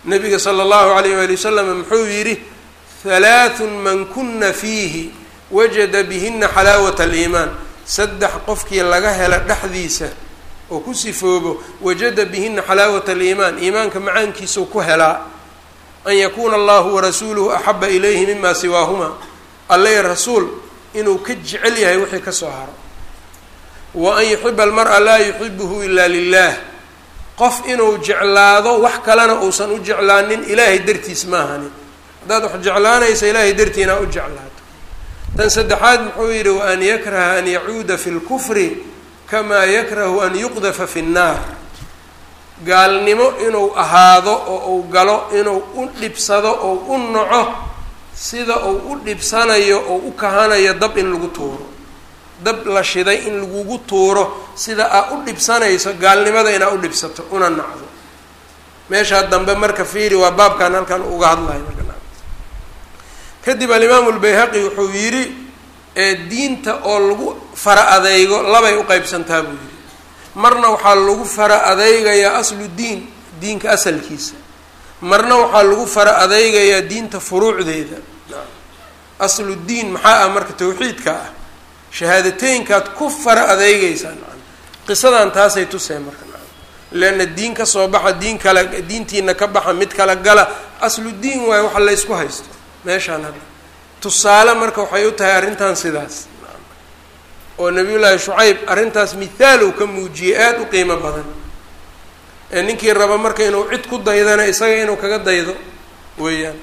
S1: nabiga sala allahu alayh waali wasalam muxuu yidhi halaathun man kuna fiihi wajada bihina xalaawata aliimaan saddex qofkii laga hela dhexdiisa oo ku sifoobo wajada bihina xalaawata aliimaan iimaanka macaankiisau ku helaa an yakuuna allahu warasuuluhu axaba ilayhi mima siwaahuma alle rasuul inuu ka jecel yahay wixii ka soo haro wa an yuxiba almara laa yuxibuhu ila lilah qof inuu jeclaado wax kalena uusan u jeclaanin ilaahay dartiis maahani haddaad wax jeclaanaysa ilaahay dartii inaa u jeclaato tan saddexaad muxuu yidhi wa an yakraha an yacuuda fi lkufri kamaa yakrahu an yuqdafa fi nnaar gaalnimo inuu ahaado oo uu galo inuu u dhibsado oo u naco sida uu u dhibsanayo oo u kahanayo dab in lagu tuuro dab la shiday in lagugu tuuro sida aa u dhibsanayso gaalnimada inaa u dhibsato una nacdo meeshaa dambe marka fiiri waa baabkan halkan uga hadlayo marka kadib alimaamu lbayhaqi wuxuu yidhi diinta oo lagu fara adeygo labay u qeybsantaa buu yidhi marna waxaa lagu fara adeygayaa aslu diin diinka asalkiisa marna waxaa lagu fara adeygayaa diinta furuucdeeda aslu diin maxaa ah marka tawxiidka ah shahaadateynkaad ku fara adeygeysaa qisadan taasay tuseen marka leanna diin ka soo baxa diin kale diintiina ka baxa mid kala gala aslu diin waayo waxa laysku haysto meeshaan hadda tusaale marka waxay u tahay arrintan sidaas oo nabiyullaahi shucayb arrintaas mithaal uu ka muujiyey aada u qiimo badan ee ninkii raba marka inuu cid ku daydana isaga inuu kaga daydo weeyaan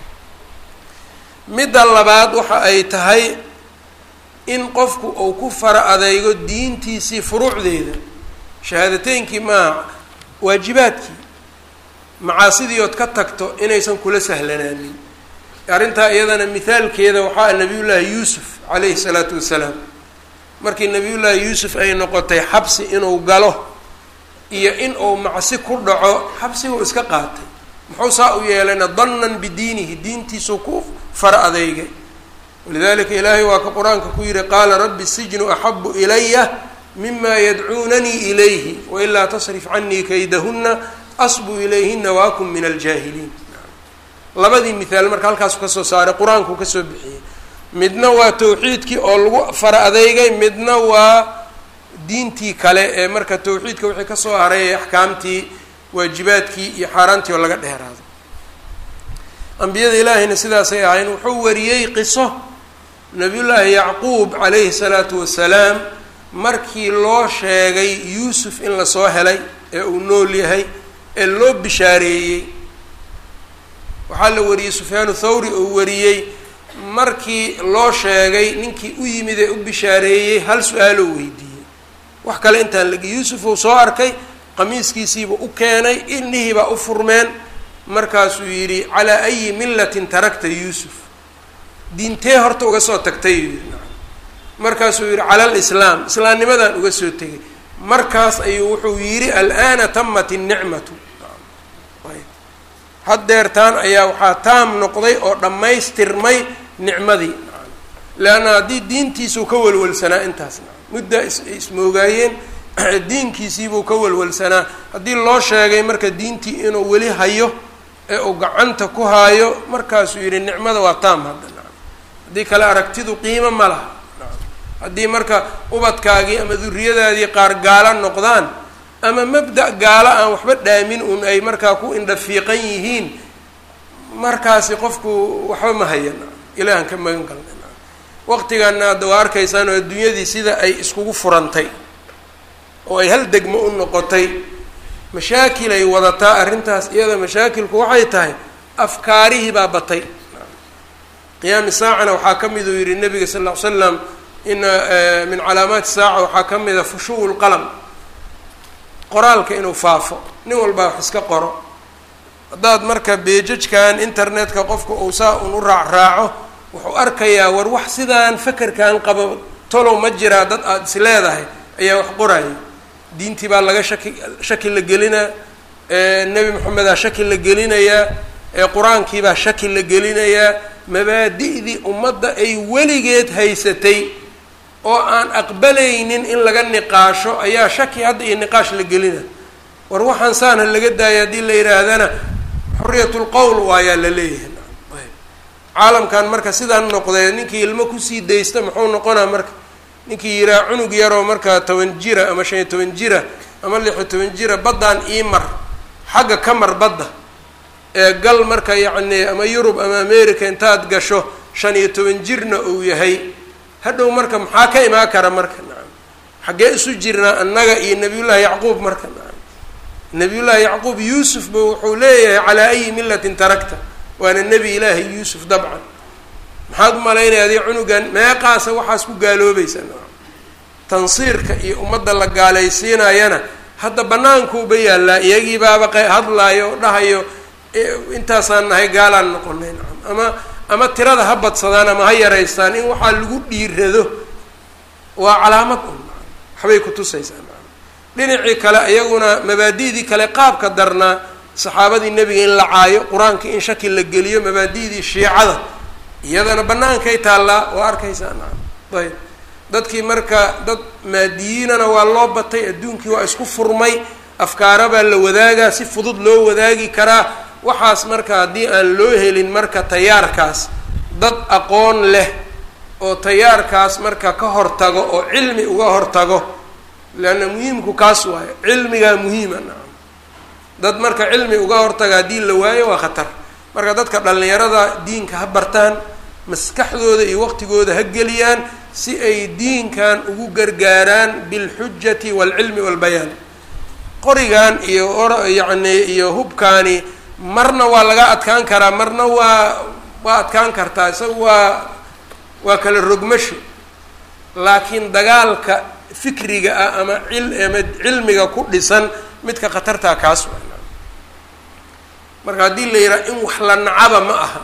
S1: midda labaad waxa ay tahay in qofku uu ku fara adeygo diintiisii furuucdeeda shahaadateynkii maaha waajibaadkii macaasidii ood ka tagto inaysan kula sahlanaanin arrintaa iyadana mithaalkeeda waxaa nabiyullaahi yuusuf calayhi salaatu wasalaam markii nabiyullaahi yuusuf ay noqotay xabsi inuu galo iyo in uu macsi ku dhaco xabsiguu iska qaatay muxuu saa u yeelayna dannan bidiinihi diintiisuu ku fara adeygay walidalika ilaahay waa ka qur-aanka ku yihi qaala rabbi sijnu axabu ilaya mima yadcuunanii ilayhi wailaa tasrif canii kaydahuna asbu ilayhina waakun min aljaahiliin labadii mithaal marka halkaasu kasoo saaray qur-aankuu kasoo bixiyey midna waa tawxiidkii oo lagu fara adeygay midna waa diintii kale ee marka tawxiidka wixii kasoo haray axkaamtii waajibaadkii iyo xaaraantii oo laga dheeraado ambiyada ilaahayna sidaasay ahayn wuxuu wariyey qiso nabiyullaahi yacquub calayhi salaatu wasalaam markii loo sheegay yuusuf in lasoo helay ee uu nool yahay ee loo bishaareeyey waxaa la wariyey sufyaanu thawri oo wariyey markii loo sheegay ninkii u yimid ee u bishaareeyey hal su-aaloo weydiiyey wax kale intaan lagi yuusuf uu soo arkay qamiiskiisiiba u keenay ilnihiibaa u furmeen markaasuu yidhi calaa ayi millatin tarakta yuusuf diintee horta uga soo tagtay yidhi markaasuu yidhi cala alislaam islaamnimadaan uga soo tegay markaas ayuu wuxuu yidhi al'aana tamat innicmatu haddeertaan ayaa waxaa taam noqday oo dhammaystirmay nicmadii leanna haddii diintiisuu ka walwalsanaa intaas muddaa ismoogaayeen diinkiisiibuu ka walwalsanaa haddii loo sheegay marka diintii inuu weli hayo ee uu gacanta ku haayo markaasuu yidhi nicmada waa taam hadda haddii kale aragtidu qiimo ma laha haddii marka ubadkaagii ama duriyadaadii qaar gaala noqdaan ama mabda' gaalo aan waxba dhaamin un ay markaa ku indhafiiqan yihiin markaasi qofku waxba ma hayan ilaahan ka magan galna waqtigaana hadda waa arkaysaan oo adduunyadii sida ay iskugu furantay oo ay hal degmo u noqotay mashaakil ay wadataa arrintaas iyada mashaakilku waxay tahay afkaarihii baa batay qiyaami saacana waxaa ka mid uu yihi nabiga sal ll ly slam ina min calaamaati saaca waxaa ka mida fushuwu lqalam qoraalka inuu faafo nin walbaa wax iska qoro haddaad marka beejajkan internetka qofka uu saa un u raac raaco wuxuu arkayaa war wax sidaan fakerkan qabo tolow ma jiraa dad aada is leedahay ayaa wax qoraya diintii baa laga shaki shaki la gelinaa nebi moxamedaa shaki la gelinayaa qur-aankiibaa shaki la gelinayaa mabaadi'dii ummadda ay weligeed haysatay oo aan aqbalaynin in laga niqaasho ayaa shaki hadda iyo niqaash la gelina war waxaan saana laga daaya haddii la yidhaahdana xoriyatulqowl waayaa la leeyahay caalamkan marka sidaan noqdee ninkii ilmo kusii daysta muxuu noqonaa marka ninkii yiraa cunug yaroo markaa toban jira ama shan iyo toban jira ama lix iyo toban jira baddaan ii mar xagga ka mar badda ee gal marka yacni ama yurub ama america intaad gasho shan iyo toban jirna uu yahay hadhow marka maxaa ka imaan kara marka nacam xaggee isu jirnaa annaga iyo nabiyullaahi yacquub marka nacam nabiyullaahi yacquub yuusuf ba wuxuu leeyahay calaa ayi millatin tarakta waana nebi ilaahi yuusuf dabcan maxaad u malaynaya adii cunugan meeqaasa waxaas ku gaaloobaysa nacam tansiirka iyo ummadda la gaalaysiinayana hadda banaankuuba yaallaa iyagii baaba q hadlaayo oo dhahayo intaasaan nahay gaalaan noqonay nacam ama ama tirada ha badsadaan ama ha yaraystaan in waxaa lagu dhiirado waa calaamad un nacam waxbay kutusaysaa nacam dhinacii kale iyaguna mabaadi'dii kale qaabka darnaa saxaabadii nebiga in la caayo qur-aanka in shaki la geliyo mabaadi'dii shiicada iyadana bannaankay taallaa waa arkaysaa nacam ayb dadkii marka dad maadiyiinana waa loo batay adduunkii waa isku furmay afkaara baa la wadaagaa si fudud loo wadaagi karaa waxaas marka haddii aan loo helin marka tayaarkaas dad aqoon leh oo tayaarkaas marka ka hortago oo cilmi uga hortago leanna muhiimku kaas waayo cilmigaa muhiima nacam dad marka cilmi uga hortaga haddii la waayo waa khatar marka dadka dhallinyarada diinka ha bartaan maskaxdooda iyo waqtigooda ha geliyaan si ay diinkan ugu gargaaraan bilxujati waalcilmi waalbayaan qorigan iyo or yacni iyo hubkaani marna waa laga adkaan karaa marna waa waa adkaan kartaa isaga waa waa kala rogmasho laakiin dagaalka fikriga ah ama cil ama cilmiga ku dhisan midka khatartaa kaas waa marka haddii la yidhaha in wax la nacaba ma aha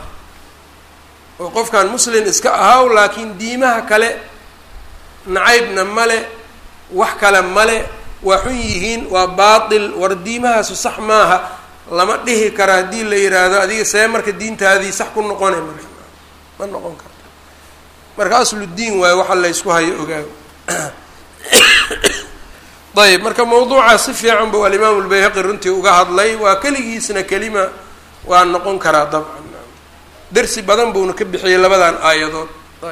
S1: oo qofkan muslin iska ahaw laakiin diimaha kale nacaybna male wax kale male waa xun yihiin waa baatil war diimahaasu sax maaha lama dhihi karo haddii la yidhaahdo adiga see marka diintaadii sax ku noqonay marka ma noqon karto marka aslu diin waayo waxa la ysku hayo ogaago ayb marka mawduuca si fiican buu alimaamu lbayhaqi runtii uga hadlay waa keligiisna kelima waa noqon karaa dabcan dersi badan buuna ka bixiyey labadan aayadood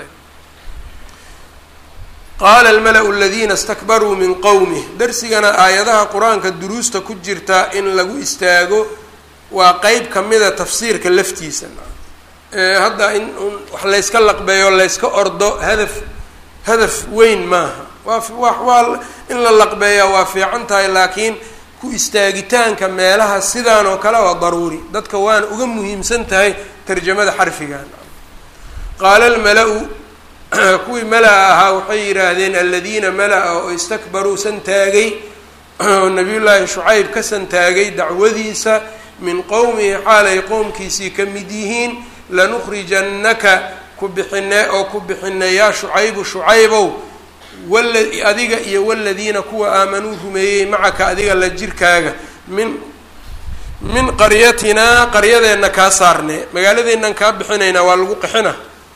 S1: qaala almala-u aladiina istakbaruu min qowmih dersigana aayadaha qur-aanka duruusta ku jirta in lagu istaago waa qeyb kamida tafsiirka laftiisa hadda in wax layska laqbeeyo layska ordo hadaf hadaf weyn maaha waa wa waa in la laqbeeyaa waa fiican tahay laakiin ku istaagitaanka meelaha sidaan oo kale waa daruuri dadka waana uga muhiimsan tahay tarjamada xarfigan qaala almala-u kuwii mala-a ahaa waxay yidhaahdeen aladiina mala-a oo istakbaruu santaagay oo nabiyullaahi shucayb ka santaagay dacwadiisa min qowmihi xaalay qowmkiisii ka mid yihiin lanukhrijannaka ku bixine oo ku bixine yaa shucaybu shucaybow wala adiga iyo waladiina kuwa aamanuu rumeeyey macaka adiga la jirkaaga min min qaryatinaa qaryadeenna kaa saarnee magaaladeennan kaa bixinaynaa waa lagu qixina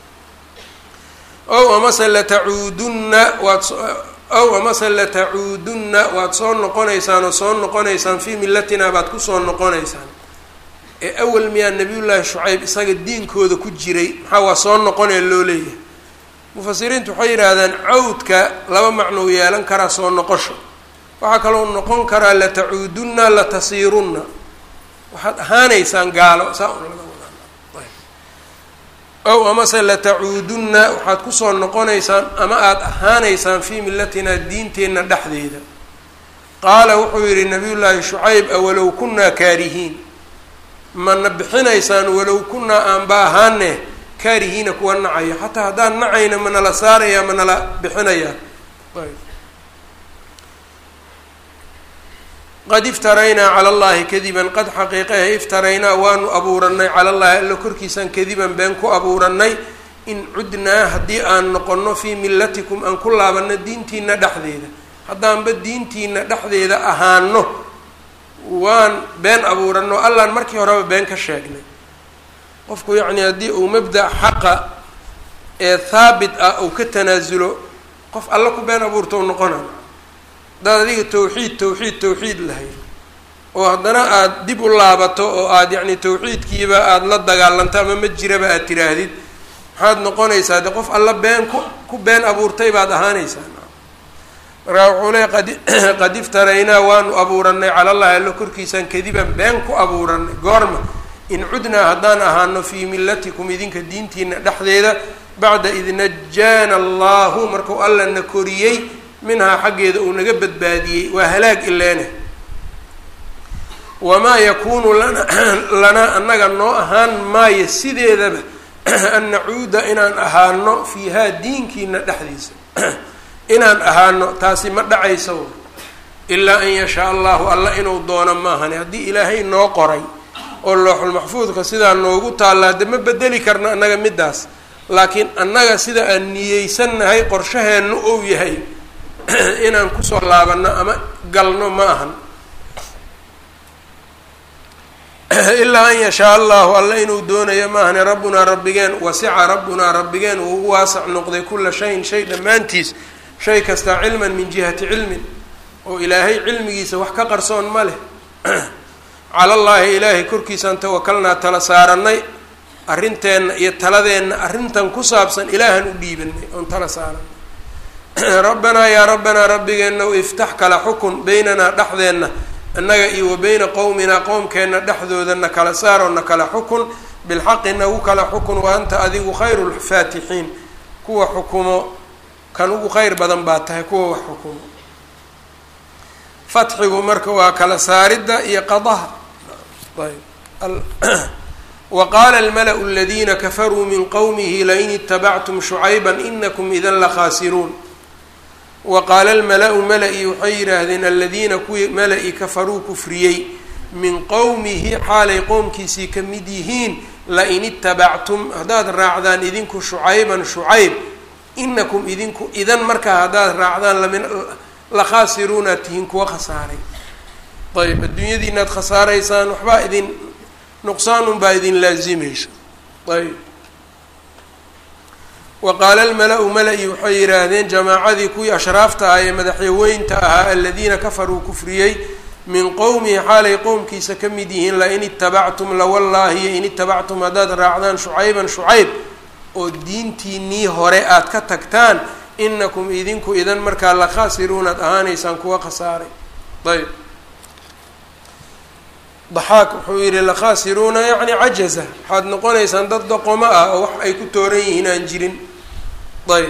S1: ow amase latacuudunna waad ow amase latacuudunna waad soo noqonaysaan oo soo noqonaysaan fii millatinaa baad kusoo noqonaysaan ee awal miyaa nabiyullaahi shucayb isaga diinkooda ku jiray maxaa waa soo noqonee loo leeyahay mufasiriintu waxay yidhaahdaan cawdka laba macnou yeelan karaa soo noqosho waxaa kaloo noqon karaa latacuudunna latasiirunna waxaad ahaanaysaan gaalo saa un laga wadaa ow amase latacuudunna waxaad kusoo noqonaysaan ama aada ahaanaysaan fii millatinaa diinteenna dhexdeeda qaala wuxuu yidhi nabiyullaahi shucayb awalow kunnaa kaarihiin mana bixinaysaan walow kunnaa aanba ahaane kaarihiina kuwa nacaya xataa haddaan nacayna manala saaraya manala bixinayaa qad iftaraynaa cala allahi kadiban qad xaqiiqahe iftaraynaa waanu abuuranay cala allahi alla korkiisaan kadiban been ku abuuranay in cudnaa haddii aan noqonno fii millatikum aan ku laabanno diintiina dhexdeeda haddaanba diintiina dhexdeeda ahaano waan been abuuranno allaan markii horeba been ka sheegnay qofku yacni haddii uu mabda' xaqa ee haabit ah uu ka tanaasulo qof alla ku been abuurta u noqona haddaad adiga tawxiid tawxiid tawxiid lahayd oo haddana aada dib u laabato oo aada yacni tawxiidkiiba aada la dagaalanto ama ma jiraba aada tiraahdid maxaad noqonaysaa de qof alla been ku ku been abuurtay baad ahaanaysaa markaa wuxuu leey qad qad iftaraynaa waanu abuuranay cala allahi allo korkiisaan kadiban been ku abuuranay goorma in cudnaa haddaan ahaano fii millatikum idinka diintiina dhexdeeda bacda id najaana allahu markuu alla na koriyey minhaa xaggeeda uu naga badbaadiyey waa halaag ileene wamaa yakuunu lana lanaa annaga noo ahaan maayo sideedaba an nacuuda inaan ahaano fiihaa diinkiina dhexdiisa inaan ahaano taasi ma dhacayso ilaa an yashaa allahu alla inuu doono maahani haddii ilaahay noo qoray oo looxulmaxfuudka sidaa noogu taallaa de ma bedeli karno annaga middaas laakiin annaga sida aan niyeysannahay qorshaheennu ou yahay inaan kusoo laabanno ama galno ma ahan ilaa an yashaa allahu alla inuu doonayo maahane rabbunaa rabbigeen wasica rabbunaa rabbigeen uu u waasac noqday kula shayin shay dhammaantiis shay kastaa cilman min jihati cilmin oo ilaahay cilmigiisa wax ka qarsoon ma leh cala llaahi ilaahay korkiisaan tawakalnaa tala saarannay arrinteenna iyo taladeenna arrintan ku saabsan ilaahan u dhiibanay oon tala saaranay rabbanaa yaa rabbanaa rabbigeenna u iftax kala xukun beynanaa dhexdeenna annaga iyo wa beyna qowminaa qowmkeenna dhexdoodana kala saaroo na kala xukun bilxaqi nagu kala xukun wa anta adigu khayru lfaatixiin kuwa xukumo kan ugu kheyr badan baa tahay kuwa wax xukumo fatxigu marka waa kala saaridda iyo qadaha ayb wa qaala almala-u aladiina kafaruu min qowmihi lain itabactum shucayba inakum idan lakhaasiruun wa qaala almala-u mala-i waxay yidhaahdeen aladiina kuwii mala-i kafaruu kufriyey min qowmihi xaalay qowmkiisii ka mid yihiin lain itabactum haddaad raacdaan idinku shucayban shucayb inakum idinku idan markaa haddaad raacdaan lamin la khaasiruunaad tihiin kuwa khasaaray ayb adduunyadii inaad khasaaraysaan waxbaa idin nuqsaanun baa idin laazimaysa ayb wa qaala almala-u mala-i waxay yidhaahdeen jamaacadii kuwii ashraafta ah ee madaxyaweynta ahaa aladiina kafaruu kufriyey min qowmihi xaalay qowmkiisa ka mid yihiin lain itabactum lawallaahi in itabactum haddaad raacdaan shucayban shucayb oo diintiinii hore aada ka tagtaan inakum idinku idan markaa la khaasiruunaad ahaanaysaan kuwa khasaaray ayb daxaak wuxuu yihi lakhaasiruuna yacni cajaza waxaad noqonaysaan dad doqomo ah oo wax ay ku tooran yihiin aan jirin ayb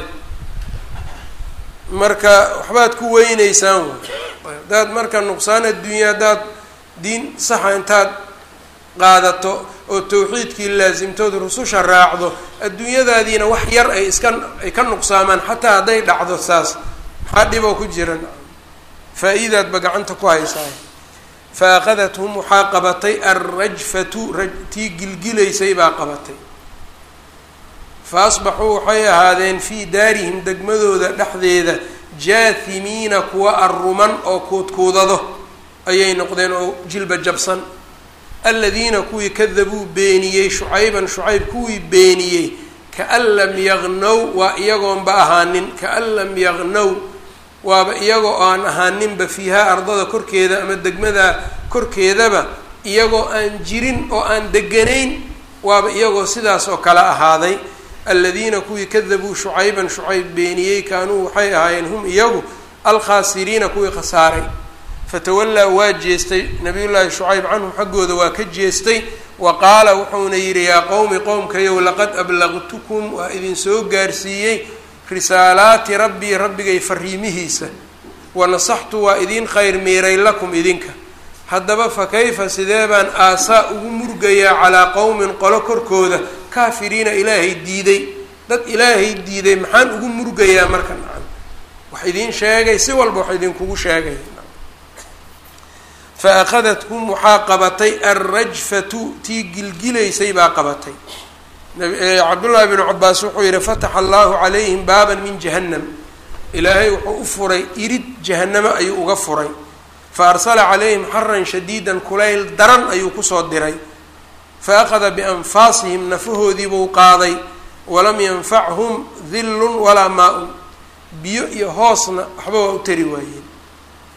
S1: marka waxbaad ku weyneysaan way haddaad marka nuqsaan adduunya haddaad diin saxa intaad qaadato oo tawxiidkii laasimtood rususha raacdo adduunyadaadiina wax yar ay iska ay ka nuqsaamaan xataa hadday dhacdo saas maxaa dhiboo ku jiran faa-iidaadba gacanta ku haysaa fa akadathum waxaa qabatay alrajfatu ra tii gilgilaysay baa qabatay fa asbaxuu waxay ahaadeen fii daarihim degmadooda dhexdeeda jaahimiina kuwa arruman oo kuudkuudado ayay noqdeen oo jilba jabsan aladiina kuwii kadabuu beeniyey shucayban shucayb kuwii beeniyey kaan lam yaqnow waa iyagoonba ahaanin kaan lam yaqnow waaba iyagoo aan ahaaninba fiihaa ardada korkeeda ama degmada korkeedaba iyagoo aan jirin oo aan deganayn waaba iyagoo sidaas oo kale ahaaday aladiina kuwii kadabuu shucayban shucayb beeniyey kaanuu waxay ahaayeen hum iyagu alkhaasiriina kuwii khasaaray fatawallaa waa jeestay nabiyullaahi shucayb canhum xaggooda waa ka jeestay wa qaala wuxuuna yidhi yaa qowmi qowmkayow laqad ablaqtukum waa idinsoo gaarsiiyey risaalaati rabbii rabbigay fariimihiisa wanasaxtu waa idiin khayr miiray lakum idinka haddaba fa kayfa sidee baan aasaa ugu murgayaa calaa qowmin qolo korkooda kaafiriina ilaahay diiday dad ilaahay diiday maxaan ugu murgayaa marka nacan wax idiin sheegay si walba wax idinkugu sheegay fa akhadatkum waxaa qabatay alrajfatu tii gilgilaysay baa qabatay cabdullaahi bnu cabaas wuxuu yihi fataxa allahu calayhim baaban min jahannam ilaahay wuxuu u furay irid jahanamo ayuu uga furay fa arsala calayhim xaran shadiidan kulayl daran ayuu kusoo diray fa akhada bianfaasihim nafahoodiibuu qaaday walam yanfachum dillun walaa maa-un biyo iyo hoosna waxba waa u tari waayeen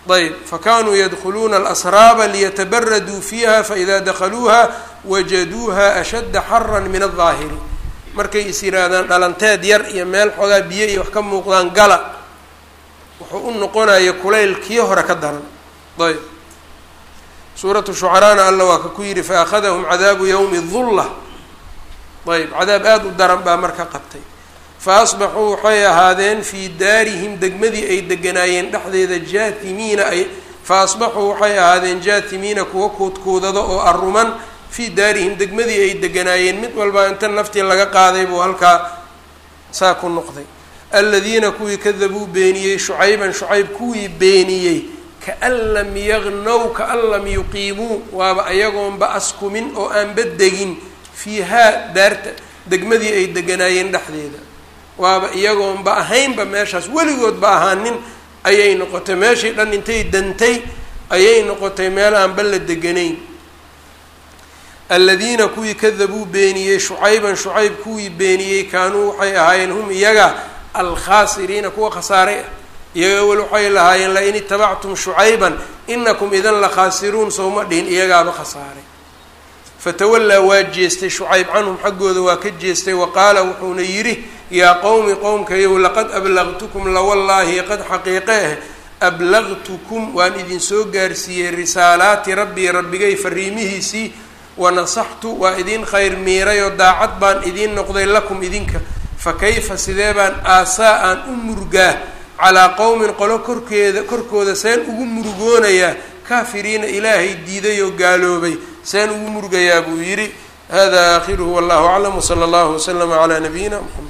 S1: ayb fakanuu yadkhuluuna alasraaba liyatabaraduu fiiha faida dakhaluuha wajaduuha ashadda xaran min aldaahiri markay is yihaahdaan dhalanteed yar iyo meel xoogaa biyo iyo wax ka muuqdaan gala wuxuu u noqonaya kulayl kii hore ka daran ayb suuratu shucaraana alla waa ka ku yidhi faakhadahum cadaabu yowmi dulla ayb cadaab aada u daran baa marka qabtay fa asbaxuu waxay ahaadeen fii daarihim degmadii ay deganaayeen dhexdeeda jaatimiina ay fa asbaxuu waxay ahaadeen jaatimiina kuwa kuudkuudado oo aruman fii daarihim degmadii ay deganaayeen mid walbaa inta naftii laga qaaday buu halkaa saa ku noqday aladiina kuwii kadabuu beeniyey shucayban shucayb kuwii beeniyey kaan lam yagnow kaan lam yuqiimuu waaba ayagoonba askumin oo aanba degin fiihaa daarta degmadii ay deganaayeen dhexdeeda waaba iyagoonba ahaynba meeshaas weligoodba ahaanin ayay noqotay meeshii dhan intay dantay ayay noqotay meel aanba la deganayn aladiina kuwii kadabuu beeniyey shucayban shucayb kuwii beeniyey kaanuu waxay ahaayeen hum iyaga alkhaasiriina kuwa khasaaray ah iyaga wel waxay lahaayeen lain itabactum shucayban inakum idan la khaasiruun sowma dhihin iyagaaba khasaaray fatawallaa waa jeestay shucayb canhum xaggooda waa ka jeestay wa qaala wuxuuna yidhi yaa qowmi qowmkayow laqad ablaqtukum lawallaahi qad xaqiiqe ah ablaqtukum waan idinsoo gaarsiiyey risaalaati rabbii rabbigay fariimihiisii wanasaxtu waa idin khayr miiray oo daacad baan idiin noqday lakum idinka fa kayfa sidee baan aasaa aan u murgaa calaa qowmin qolo korkeeda korkooda seen ugu murugoonayaa kaafiriina ilaahay diiday oo gaaloobay seen ugu murugayaa buu yidhi hada aakhiruhu wallahu aclam wsala allahu waslama calaa nabiyina mxamed